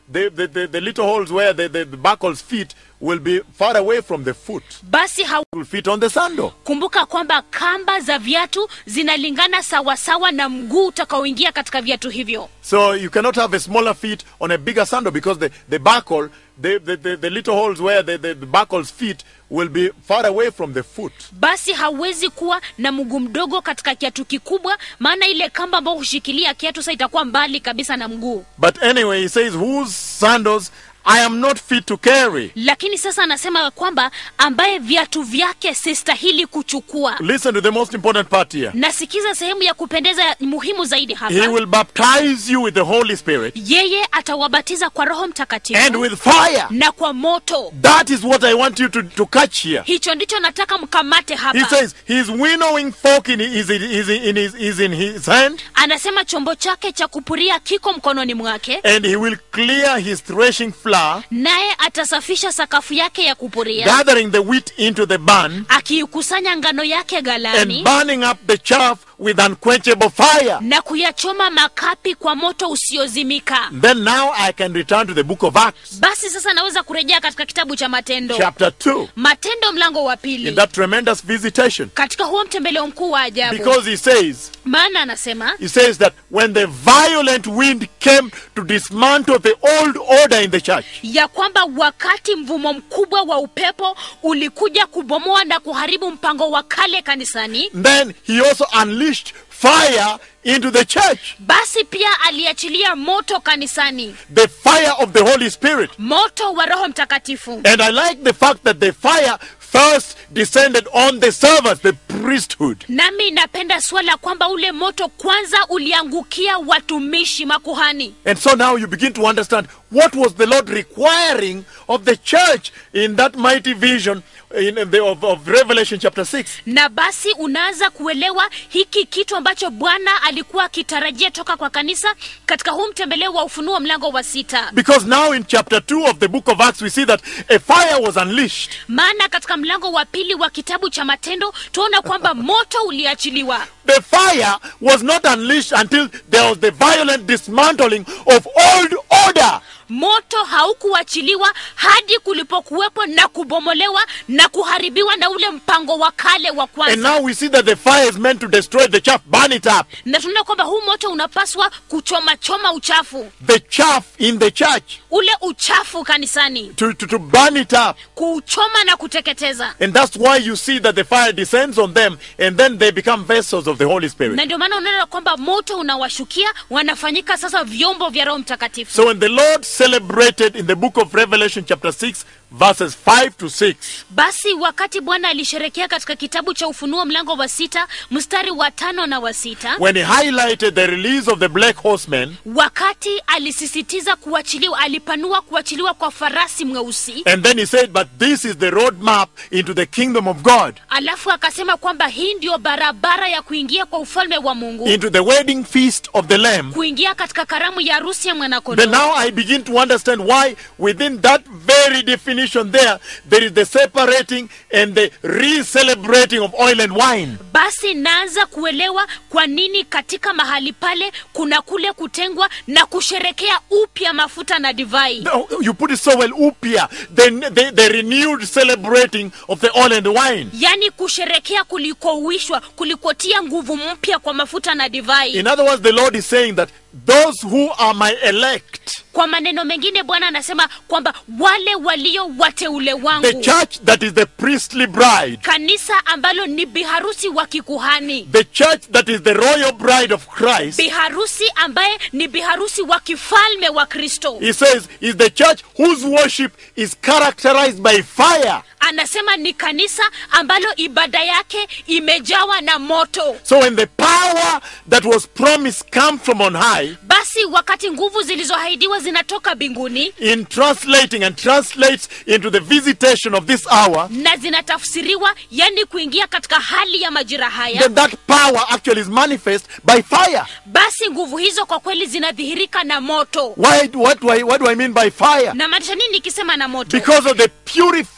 the, the, the, the little holes where the, the, the buckle's feet will be far away from the foot. basi hau Will fit on the sandal. kumbuka kwamba kamba za viatu zinalingana sawasawa na mguu utakaoingia katika viatu hivyo So you cannot have a smaller feet on a bigger sandal because the, the buckle, the, the, the, the little holes where the, the, the buckle's feet will be far away from the foot. basi hauwezi kuwa na mguu mdogo katika kiatu kikubwa maana ile kamba ambayo hushikilia kiatu sa itakuwa mbali kabisa na mguu But anyway, he says, whose sandals I am not fit to carry. lakini sasa anasema kwamba ambaye viatu vyake sistahili kuchukua Listen to the most important part here. nasikiza sehemu ya kupendeza muhimu zaidi He hapa will baptize you with the Holy Spirit yeye atawabatiza kwa roho and mtakatifu with fire. na kwa moto That is what I want you to, to catch here. hicho ndicho nataka mkamate He hapa says his winnowing fork in, is, in, is, in his, is in his hand, anasema chombo chake cha kupuria kiko mkononi mwake and he will clear his threshing floor, naye atasafisha sakafu yake ya kupuria gathering the wheat into the barn, akiikusanya ngano yake and galani burning up the chaff with unquenchable fire. na kuyachoma makapi kwa moto usiozimika Then now I can return to the book of Acts, basi sasa naweza kurejea katika kitabu cha matendo chapter 2, matendo mlango wa in pili that tremendous visitation. katika huo mtembeleo mkuu wa ajabu Because he says, maana anasema he says that when the violent wind came to dismantle the old order in the church, ya kwamba wakati mvumo mkubwa wa upepo ulikuja kubomoa na kuharibu mpango wa kale kanisani then he also unleashed fire into the church. basi pia aliachilia moto kanisani The fire of the Holy Spirit. moto wa roho mtakatifu And I like the fact that the fire first descended on the servants, the priesthood. nami napenda swala kwamba ule moto kwanza uliangukia watumishi makuhani And so now you begin to understand what was the Lord requiring of the church in that mighty vision in the, of, of Revelation chapter 6. na basi unaanza kuelewa hiki kitu ambacho bwana alikuwa akitarajia toka kwa kanisa katika huu mtembeleo wa ufunuo mlango wa sita Because now in chapter 2 of the book of Acts, we see that a fire was unleashed. maana katika mlango wa pili wa kitabu cha matendo tuona kwamba moto uliachiliwa The fire was not unleashed until there was the violent dismantling of old order. moto haukuachiliwa hadi kulipokuwepo na kubomolewa na kuharibiwa na ule mpango wa kale wa And kwanza now we see that the fire is meant to destroy the chaff, burn it up. na tunaona kwamba huu moto unapaswa kuchomachoma uchafu The chaff in the church, ule uchafu kanisani to, to, to burn it up. kuuchoma na kuteketeza And that's why you see that the fire descends on them and then they become vessels of the Holy Spirit. na ndio maana unaona kwamba moto unawashukia wanafanyika sasa vyombo vya roho mtakatifu So when the Lord celebrated in the book of Revelation, chapter 6, verses 5 to 6, basi wakati bwana alisherekea katika kitabu cha ufunuo mlango wa sita mstari wa tano na wa sita when he highlighted the release of the black horsemen, wakati alisisitiza kuachiliwa alipanua kuachiliwa kwa farasi mweusi and then he said, But this is the roadmap into the kingdom of God, alafu akasema kwamba hii ndio barabara ya kuingia kwa ufalme wa mungu into the wedding feast of the Lamb. kuingia katika karamu ya harusi ya Then mwanakondoo now I begin to understand why within that very definition there, there is the separating and the re-celebrating of oil and wine. basi naanza kuelewa kwa nini katika mahali pale kuna kule kutengwa na kusherekea upya mafuta na divai No, you put it so well, upia, the, the, the renewed celebrating of the oil and the wine. yaani kusherekea kulikouishwa kulikotia nguvu mpya kwa mafuta na divai In other words, the Lord is saying that those who are my elect, kwa maneno mengine bwana anasema kwamba wale walio wateule the wangu church that is the priestly bride, kanisa ambalo ni biharusi wa kikuhani the church that is the royal bride of Christ, biharusi ambaye ni biharusi wa kifalme wa kristo he says, is the church whose worship is characterized by fire. anasema ni kanisa ambalo ibada yake imejawa na moto So when the power that was promised comes from on high, basi wakati nguvu zilizoahidiwa zinatoka mbinguni in translating and translates into the visitation of this hour, na zinatafsiriwa yani kuingia katika hali ya majira haya then that power actually is manifest by fire. basi nguvu hizo kwa kweli zinadhihirika na moto Why? What do I? What do I mean by fire? na maanisha nini nikisema na moto Because of the purifying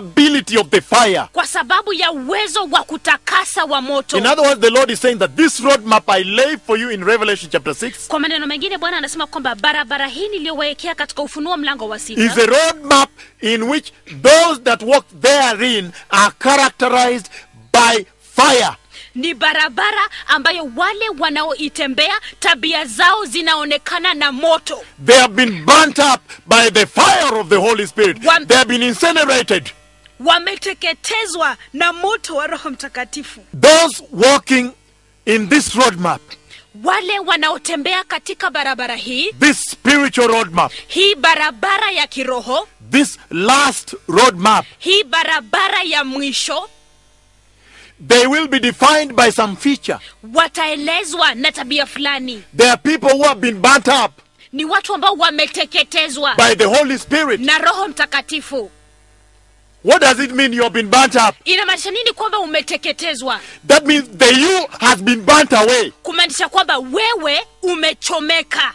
ability of the fire. kwa sababu ya uwezo wa kutakasa wa moto In other words, the Lord is saying that this roadmap I lay for you in Revelation chapter 6 kwa maneno mengine bwana anasema kwamba barabara hii niliyowekea katika ufunuo mlango wa is sita a roadmap in which those that walk therein are characterized by fire. ni barabara ambayo wale wanaoitembea tabia zao zinaonekana na moto They have been burnt up by the fire of the Holy Spirit. One- They have been incinerated. wameteketezwa na moto wa roho mtakatifu Those walking in this roadmap, wale wanaotembea katika barabara hii this spiritual roadmap, hii barabara ya kiroho this last roadmap, hii barabara ya mwisho they will be defined by some feature. wataelezwa na tabia fulani There are people who have been burnt up ni watu ambao wameteketezwa by the Holy Spirit. na roho mtakatifu What does it mean you have been burnt up? inamaanisha nini kwamba umeteketezwa That means the you has been burnt away. kumaanisha kwamba wewe umechomeka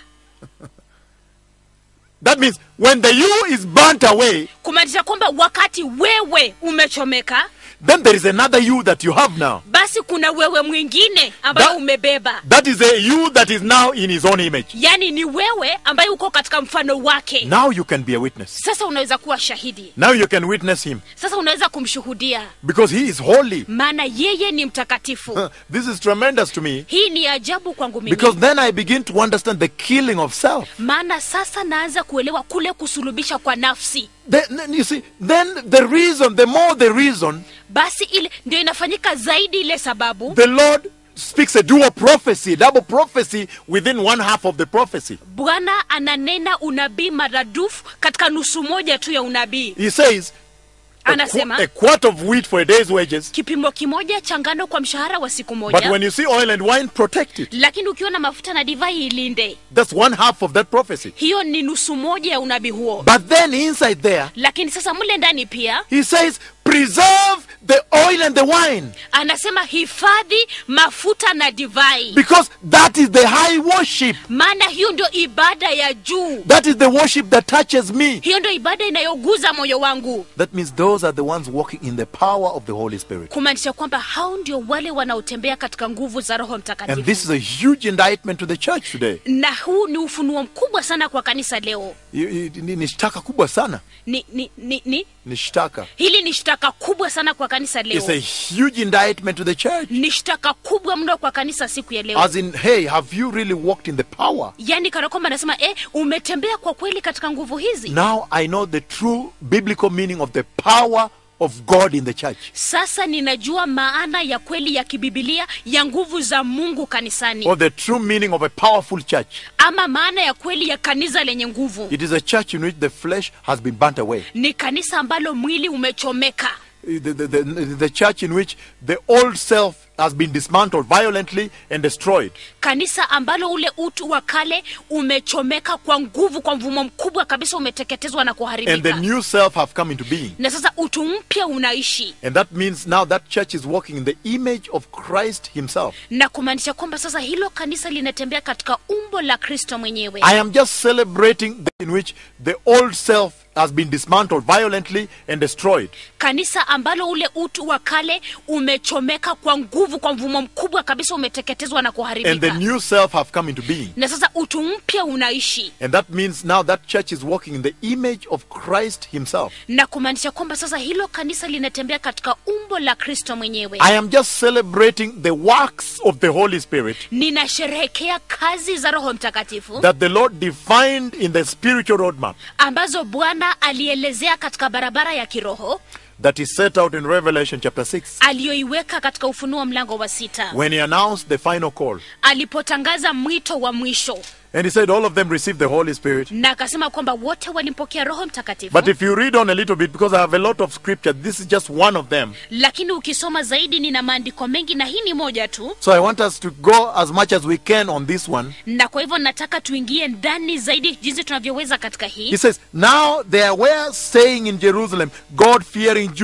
That means when the you is burnt away, kumaanisha kwamba wakati wewe umechomeka then there is another you that you have now. basi kuna wewe mwingine ambayo That- umebeba That is a you that is now in his own image. yaani ni wewe ambaye uko katika mfano wake Now you can be a witness. sasa unaweza kuwa shahidi Now you can witness him sasa unaweza kumshuhudia because he is holy. maana yeye ni mtakatifu Huh, This is tremendous to me hii ni ajabu kwangu mimi because then I begin to understand the killing of self. maana sasa naanza kuelewa kule kusulubisha kwa nafsi Then you see, then the reason, the more the reason, basi ile ndio inafanyika zaidi ile sababu the Lord speaks a dual prophecy, a double prophecy within one half of the prophecy. bwana ananena unabii maradufu katika nusu moja tu ya unabii He says, a, qu- Anasema- a quart of wheat for a day's wages, kipimo kimoja cha ngano kwa mshahara wa siku but moja when you see oil and wine, protect it. lakini ukiwa na mafuta na divai ilinde That's one half of that prophecy. hiyo ni nusu moja ya unabii huo But then inside there, lakini sasa mle ndani pia he says, preserve the oil and the wine anasema hifadhi mafuta na divai because that is the high worship. maana hiyo ndio ibada ya juu That is the worship that touches me. hiyo ndio ibada inayoguza moyo wangu That means those are the ones walking in the power of the Holy Spirit. kumaanisha kwamba hao ndio wale wanaotembea katika nguvu za roho And mtakatifu this is a huge indictment to the church today. na huu ni ufunuo mkubwa sana kwa kanisa leo I- i- Ni ni shtaka kubwa sana. ni, ni, ni, ni Ni shtaka. hili ni shtaka kubwa sana kwa kanisa It's leo a huge indictment to the church. ni shtaka kubwa mno kwa kanisa siku ya leo As in, hey, have you really walked in the power? yaani kana kwamba anasema eh, umetembea kwa kweli katika nguvu hizi Now I know the true biblical meaning of the power of God in the church. sasa ninajua maana ya kweli ya kibibilia ya nguvu za mungu kanisani Or the true meaning of a powerful church. ama maana ya kweli ya kanisa lenye nguvu It is a church in which the flesh has been burnt away. ni kanisa ambalo mwili umechomeka The, the, the, the church in which the old self has been dismantled violently and destroyed. kanisa ambalo ule utu wa kale umechomeka kwa nguvu kwa mvumo mkubwa kabisa umeteketezwa na And the kuharibika new self have come into being. na sasa utu mpya unaishi And that means now that church is walking in the image of Christ himself. na kumaanisha kwamba sasa hilo kanisa linatembea katika umbo la kristo mwenyewe I am just celebrating the in which the old self has been dismantled violently and destroyed. kanisa ambalo ule utu wa kale umechomeka kwa nguvu kwa mvumo mkubwa kabisa umeteketezwa na And the kuharibika new self have come into being. na sasa utu mpya unaishi And that means now that church is walking in the image of Christ himself. na kumaanisha kwamba sasa hilo kanisa linatembea katika umbo la kristo mwenyewe I am just celebrating the works of the Holy Spirit ninasherehekea kazi za roho mtakatifu that the Lord defined in the spiritual roadmap ambazo bwana alielezea katika barabara ya kiroho that is set out in Revelation chapter 6 aliyoiweka katika ufunuo mlango wa sita when he announced the final call. alipotangaza mwito wa mwisho And he said all of them received the Holy Spirit. na akasema kwamba wote walimpokea roho mtakatifu But if you read on a little bit, because I have a lot of scripture, this is just one of them. lakini ukisoma zaidi nina maandiko mengi na hii ni moja tu So I want us to go as much as we can on this one. na kwa hivyo nataka tuingie ndani zaidi jinsi tunavyoweza katika hii He says, Now there were staying in Jerusalem God fearing Jews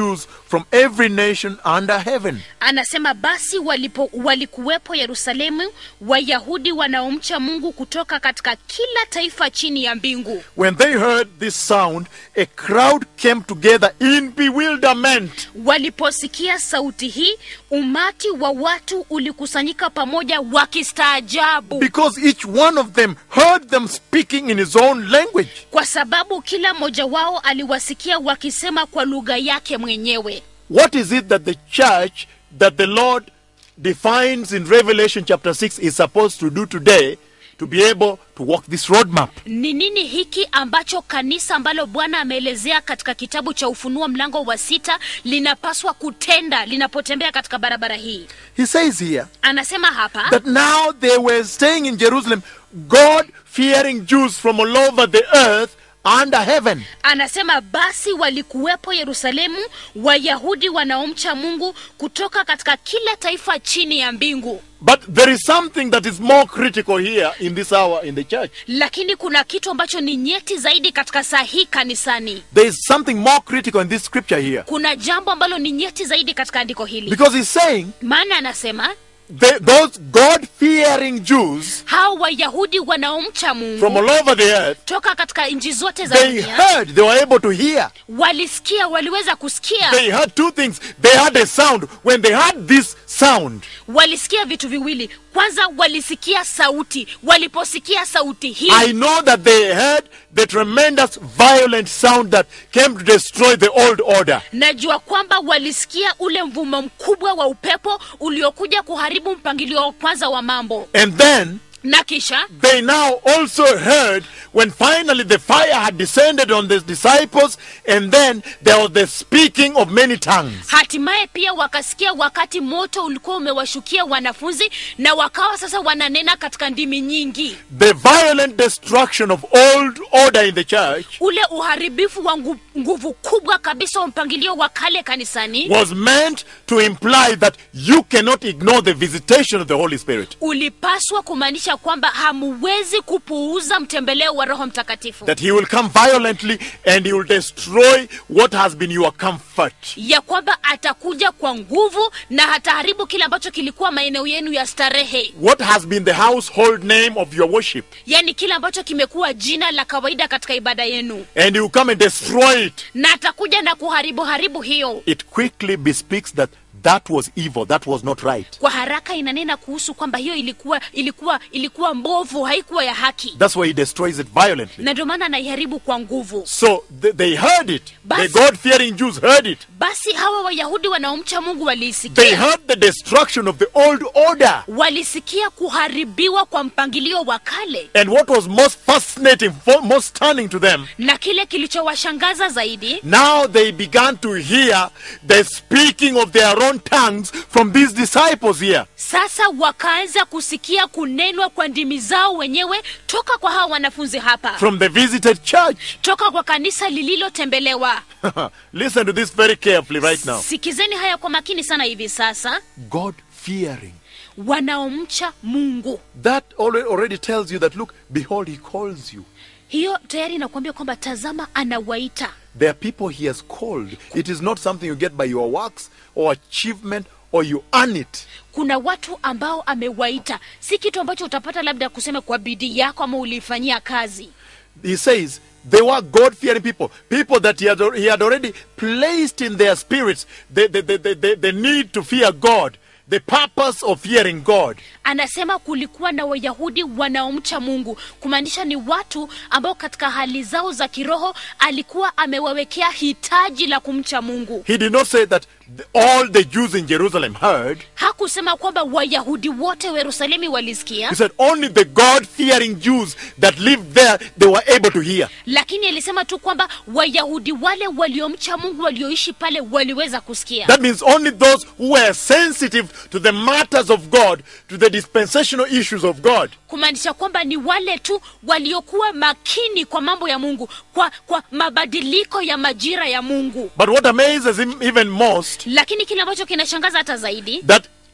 from every nation under heaven. anasema basi walipo walikuwepo yerusalemu wayahudi wanaomcha mungu kutoka katika kila taifa chini ya mbingu When they heard this sound, a crowd came together in bewilderment. waliposikia sauti hii umati wa watu ulikusanyika pamoja wakistaajabu Because each one of them heard them speaking in his own language. kwa sababu kila mmoja wao aliwasikia wakisema kwa lugha yake mwenyewe What is it that the church that the Lord defines in Revelation chapter 6 is supposed to do today to be able to walk this roadmap? ni nini hiki ambacho kanisa ambalo bwana ameelezea katika kitabu cha ufunuo mlango wa sita linapaswa kutenda linapotembea katika barabara hii He says here anasema hapa that now they were staying in Jerusalem, God fearing Jews from all over the earth under heaven. anasema basi walikuwepo yerusalemu wayahudi wanaomcha mungu kutoka katika kila taifa chini ya mbingu But there is something that is more critical here in this hour in the church. lakini kuna kitu ambacho ni nyeti zaidi katika saa hii kanisani There is something more critical in this scripture here. kuna jambo ambalo ni nyeti zaidi katika andiko hili Because he's saying maana anasema they, those God fearing Jews hao wayahudi wanaomcha from mungu all over the earth, toka katika nchi zote za they dunia heard, they were able to hear. walisikia waliweza kusikia They heard two things. They heard a sound. When they heard this sound, walisikia vitu viwili kwanza walisikia sauti waliposikia sauti hii I know that they heard the tremendous violent sound that came to destroy the old order. najua kwamba walisikia ule mvumo mkubwa wa upepo uliokuja kuharibu mpangilio wa kwanza wa mambo And then na kisha they now also heard when finally the fire had descended on the disciples, and then there was the speaking of many tongues. hatimaye pia wakasikia wakati moto ulikuwa umewashukia wanafunzi na wakawa sasa wananena katika ndimi nyingi The violent destruction of old order in the church ule uharibifu wa ngu, nguvu kubwa kabisa wa mpangilio wa kale kanisani was meant to imply that you cannot ignore the visitation of the Holy Spirit. ulipaswa kumaanisha kwamba hamuwezi kupuuza mtembeleo wa roho mtakatifu That he will come violently and he will destroy what has been your comfort. ya kwamba atakuja kwa nguvu na hataharibu kile ambacho kilikuwa maeneo yenu ya starehe What has been the household name of your worship. yaani kile ambacho kimekuwa jina la kawaida katika ibada yenu And he will come and destroy it. na atakuja na kuharibu haribu hiyo It quickly bespeaks that that was evil, that was not right. kwa haraka inanena kuhusu kwamba hiyo ilikuwa ilikuwa ilikuwa mbovu haikuwa ya haki That's why he destroys it violently. na ndio maana anaiharibu kwa nguvu So th- they heard it. The Basi- God fearing Jews heard it. basi hawa wayahudi wanaomcha mungu They waliisikia heard the destruction of the old order. walisikia kuharibiwa kwa mpangilio wa kale And what was most fascinating, fo- most stunning to them, na kile kilichowashangaza zaidi now they began to hear the speaking of their own tongues from these disciples here. sasa wakaanza kusikia kunenwa kwa ndimi zao wenyewe toka kwa hawa wanafunzi hapa From the visited church. toka kwa kanisa lililotembelewa Listen to this very carefully right now. sikizeni haya kwa makini sana hivi sasa God fearing. wanaomcha mungu That already, already tells you that, look, behold, he calls you. hiyo tayari inakuambia kwamba tazama anawaita There are people he has called. It is not something you get by your works or achievement or you earn it. kuna watu ambao amewaita si kitu ambacho utapata labda kusema kwa bidii yako ama uliifanyia kazi He says they were God fearing people, people that he had, al- he had already placed in their spirits the, the, the, the, the, the need to fear God, the purpose of fearing God. anasema kulikuwa na wayahudi wanaomcha mungu kumaanisha ni watu ambao katika hali zao za kiroho alikuwa amewawekea hitaji la kumcha mungu He did not say that the- all the Jews in Jerusalem heard. hakusema kwamba wayahudi wote wa yerusalemi walisikia He said only the God fearing Jews that lived there, they were able to hear. lakini alisema tu kwamba wayahudi wale waliomcha mungu walioishi pale waliweza kusikia That means only those who were sensitive to the matters of God, to the dispensational issues of God. kumaanisha kwamba ni wale tu waliokuwa makini kwa mambo ya mungu kwa, kwa mabadiliko ya majira ya mungu But what amazes him even most, lakini kile ambacho kinashangaza hata zaidi that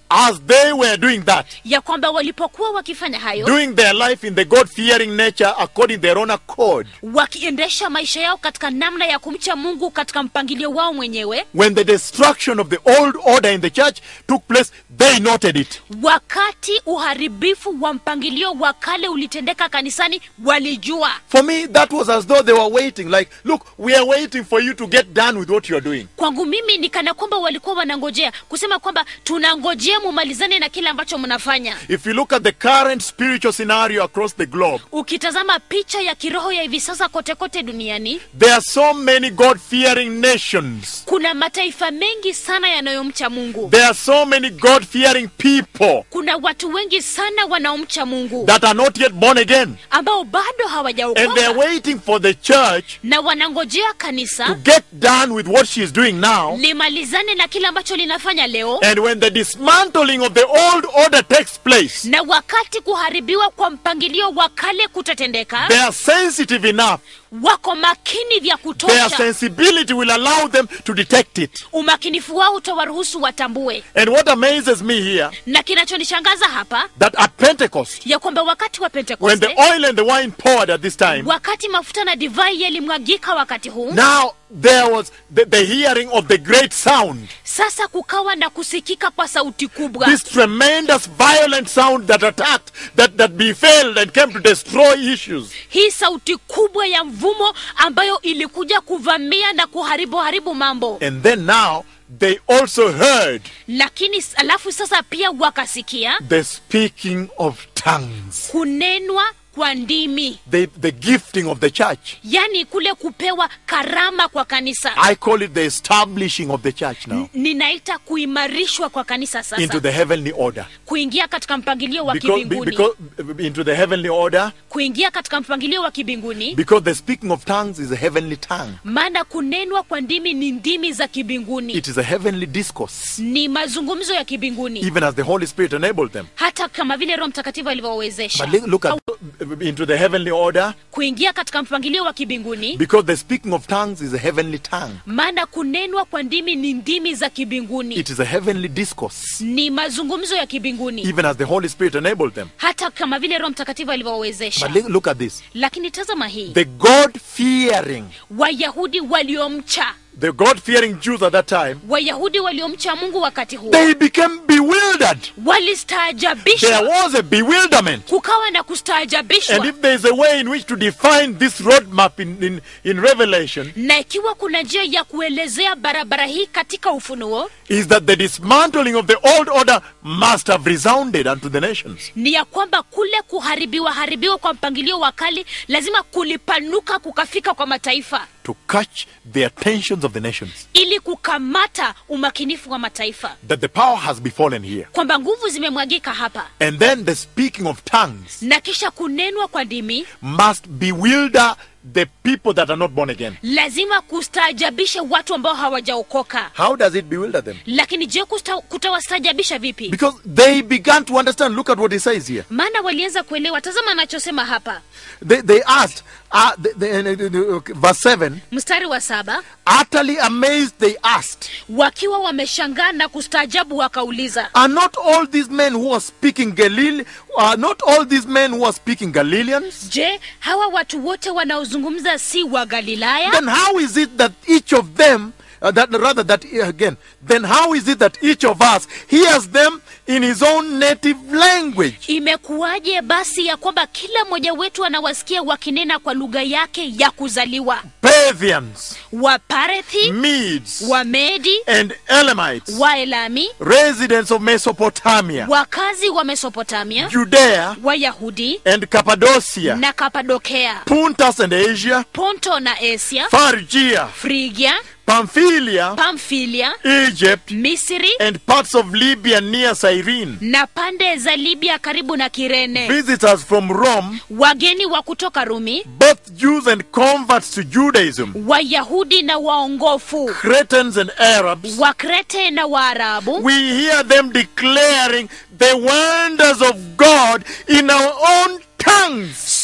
as they were doing that, ya kwamba walipokuwa wakifanya hayo doing their life in the God fearing nature according to their own accord, wakiendesha maisha yao katika namna ya kumcha mungu katika mpangilio wao mwenyewe when the destruction of the old order in the church took place, they noted it. wakati uharibifu wa mpangilio wa kale ulitendeka kanisani walijua For me, that was as though they were waiting, like, look, we are waiting for you to get done with what you are doing. kwangu mimi ni kana kwamba walikuwa wanangojea kusema kwamba tunangojea mumalizane na kile ambacho mnafanya If you look at the current spiritual scenario across the globe, ukitazama picha ya kiroho ya hivi sasa kote kote duniani there are so many God fearing nations. kuna mataifa mengi sana yanayomcha mungu There are so many God fearing people kuna watu wengi sana wanaomcha mungu that are not yet born again. ambao bado And they are hawajaokoka waiting for the church na wanangojea to kanisa get done with what she is doing now. limalizane na kile ambacho linafanya leo And when the dismantling of the old order takes place, na wakati kuharibiwa kwa mpangilio wa kale kutatendeka they are sensitive enough. wako makini vya Their kutosha sensibility will allow them to detect it. umakinifu wao utawaruhusu watambue And what amazes me here, na kinachonishangaza hapa that at Pentecost, ya kwamba wakati wa when pentekoste the oil and the wine poured at this time, wakati mafuta na divai yalimwagika wakati huu now there was the, the hearing of the great sound. sasa kukawa na kusikika kwa sauti kubwa This tremendous violent sound that attacked, that, that befell and came to destroy issues. hii sauti kubwa ya mvumo ambayo ilikuja kuvamia na kuharibu haribu mambo And then now they also heard lakini s- alafu sasa pia wakasikia the speaking of tongues, kunenwa kwa ndimi the, the gifting of the church. yaani kule kupewa karama kwa kanisa I call it the establishing of the church now ninaita kuimarishwa kwa kanisa into sasa the heavenly order. kuingia katika mpangilio wa Because, be- kibinguni because into the heavenly order, kuingia katika mpangilio wa kibinguni because the speaking of tongues is a heavenly tongue. maana kunenwa kwa ndimi ni ndimi za kibinguni It is a heavenly discourse, ni mazungumzo ya kibinguni even as the Holy Spirit enabled them. hata kama vile roho mtakatifu alivyowawezesha But look- look at into the heavenly order, kuingia katika mpangilio wa kibinguni because the speaking of tongues is a heavenly tongue. maana kunenwa kwa ndimi ni ndimi za kibinguni It is a heavenly discourse, ni mazungumzo ya kibinguni even as the Holy Spirit enabled them. hata kama vile roho mtakatifu alivyowawezesha But look- look at this. lakini tazama hii The God fearing, wayahudi waliomcha the God fearing Jews at that time, wayahudi waliomcha mungu wakati huo they became bewildered. There walistaajabishwa was a bewilderment. kukawa na And kustaajabishwa if there is a way in which to define this roadmap in, in, in Revelation, na ikiwa kuna njia ya kuelezea barabara hii katika ufunuo is that the dismantling of the old order must have resounded unto the nations. ni ya kwamba kule kuharibiwa haribiwa kwa mpangilio wa kali lazima kulipanuka kukafika kwa mataifa to catch the attentions of the nations. ili kukamata umakinifu wa mataifa That the power has befallen here. kwamba nguvu zimemwagika hapa And then the speaking of tongues na kisha kunenwa kwa ndimi must bewilder the people that are not born again. lazima kustaajabisha watu ambao hawajaokoka How does it bewilder them? lakini je kusta- kutawastaajabisha vipi Because they began to understand. Look at what he says here. maana walianza kuelewa tazama anachosema hapa They, they asked, uh, the, the, the, the, okay, verse 7, mstari wa saba utterly amazed they asked, wakiwa wameshangaa na kustaajabu wakauliza Are not all these men who are speaking Galilee, are not all these men who are speaking Galileans? je hawa watu wote wanaozungumza si wa galilaya Then how is it that each of them, uh, that rather that uh, again, then how is it that each of us hears them in his own native language? imekuwaje basi ya kwamba kila mmoja wetu anawasikia wakinena kwa lugha yake ya kuzaliwa Parthians, waparethi Medes, wamedi and Elamites, waelami residents of Mesopotamia, wakazi wa mesopotamia Judea, wayahudi and Cappadocia, na kapadokea Puntus and Asia, ponto na asia Phrygia, frigia Pamphylia, pamfilia Egypt, misri and parts of Libya near Cyrene. na pande za libya karibu na kirene Visitors from Rome, wageni wa kutoka rumi both Jews and converts to Judaism, wayahudi na waongofu Cretans and Arabs, wakrete na waarabu we hear them declaring the wonders of God in our own tongues.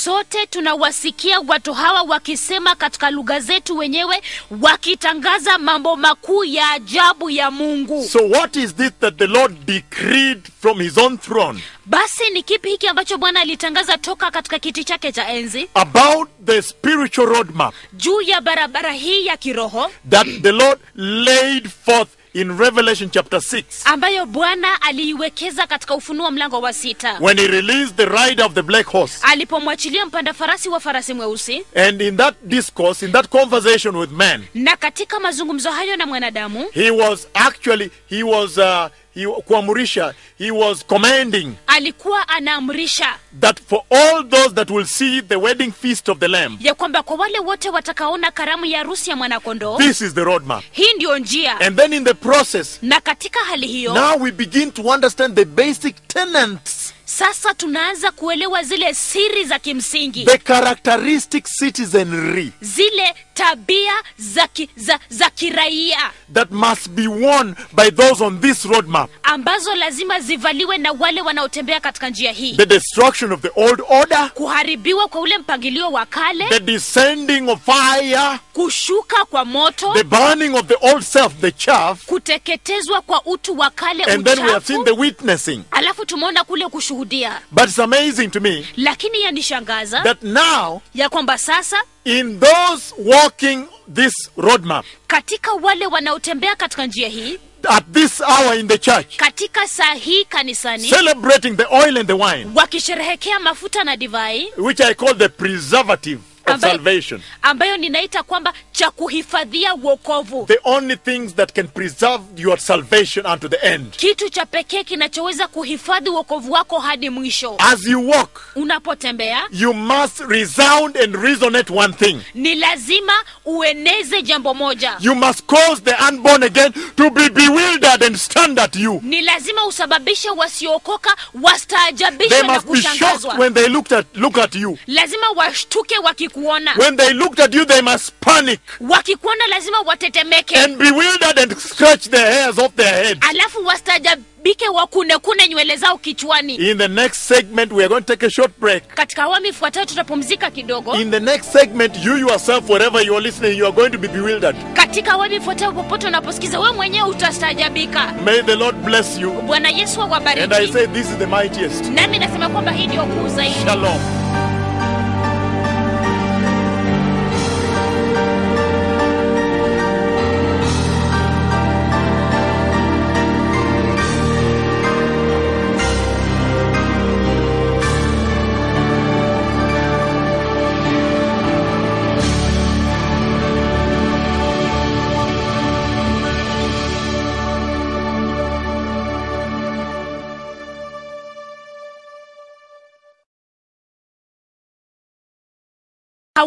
sote tunawasikia watu hawa wakisema katika lugha zetu wenyewe wakitangaza mambo makuu ya ajabu ya mungu So, what is this that the Lord decreed from his own throne basi ni kipi hiki ambacho bwana alitangaza toka katika kiti chake cha enzi about the spiritual roadmap juu ya barabara hii ya kiroho that the Lord laid forth in Revelation chapter 6 ambayo bwana aliiwekeza katika ufunuo mlango wa sita when he released the rider of the black horse? alipomwachilia mpanda farasi wa farasi mweusi And in that discourse, in that conversation with man, na katika mazungumzo hayo na mwanadamu he was actually, he was, uh, he, kuamurisha, he was commanding alikuwa anaamrisha that for all those that will see the wedding feast of the Lamb, ya kwamba kwa wale wote watakaona karamu ya harusi ya mwanakondoo this is the roadmap. hii ndiyo njia And then in the process, na katika hali hiyo now we begin to understand the basic tenets, sasa tunaanza kuelewa zile siri za kimsingi the characteristic citizenry zile tabia za, ki, za, za kiraia that must be worn by those on this roadmap. ambazo lazima zivaliwe na wale wanaotembea katika njia hii The destruction of the old order, kuharibiwa kwa ule mpangilio wa kale the descending of fire, kushuka kwa moto the burning of the old self, the chaff, kuteketezwa kwa utu wa kale and then we have seen uchafu the witnessing. alafu tumeona kule kushuhudia But it's amazing to me lakini yanishangaza that now, ya kwamba sasa in those walking this roadmap, katika wale wanaotembea katika njia hii at this hour in the church, katika saa hii kanisani celebrating the oil and the wine, wakisherehekea mafuta na divai which I call the preservative of ambayo, salvation. ambayo ninaita kwamba cha kuhifadhia uokovu The only things that can preserve your salvation unto the end. kitu cha pekee kinachoweza kuhifadhi uokovu wako hadi mwisho As you walk, unapotembea you must resound and resonate one thing. ni lazima ueneze jambo moja You must cause the unborn again to be bewildered and stand at you. ni lazima usababishe wasiookoka wastaajabishwe They na must be shocked kushangazwa when they looked at look at you. lazima washtuke wakikuona When they looked at you, they must panic wakikuona lazima watetemeke and bewildered and scratch the hairs off their heads. alafu wastaajabike wakunekune nywele zao kichwani In the next segment, we are going to take a short break. katika awamu ifuatayo tutapumzika kidogo In the next segment, you yourself, wherever you are listening, you are going to be bewildered. katika awamu ifuatayo popote unaposikiza wewe mwenyewe utastaajabika May the Lord bless you. bwana yesu And I awabariki say, this is the mightiest. nami nasema kwamba hii ndio kuu zaidi Shalom.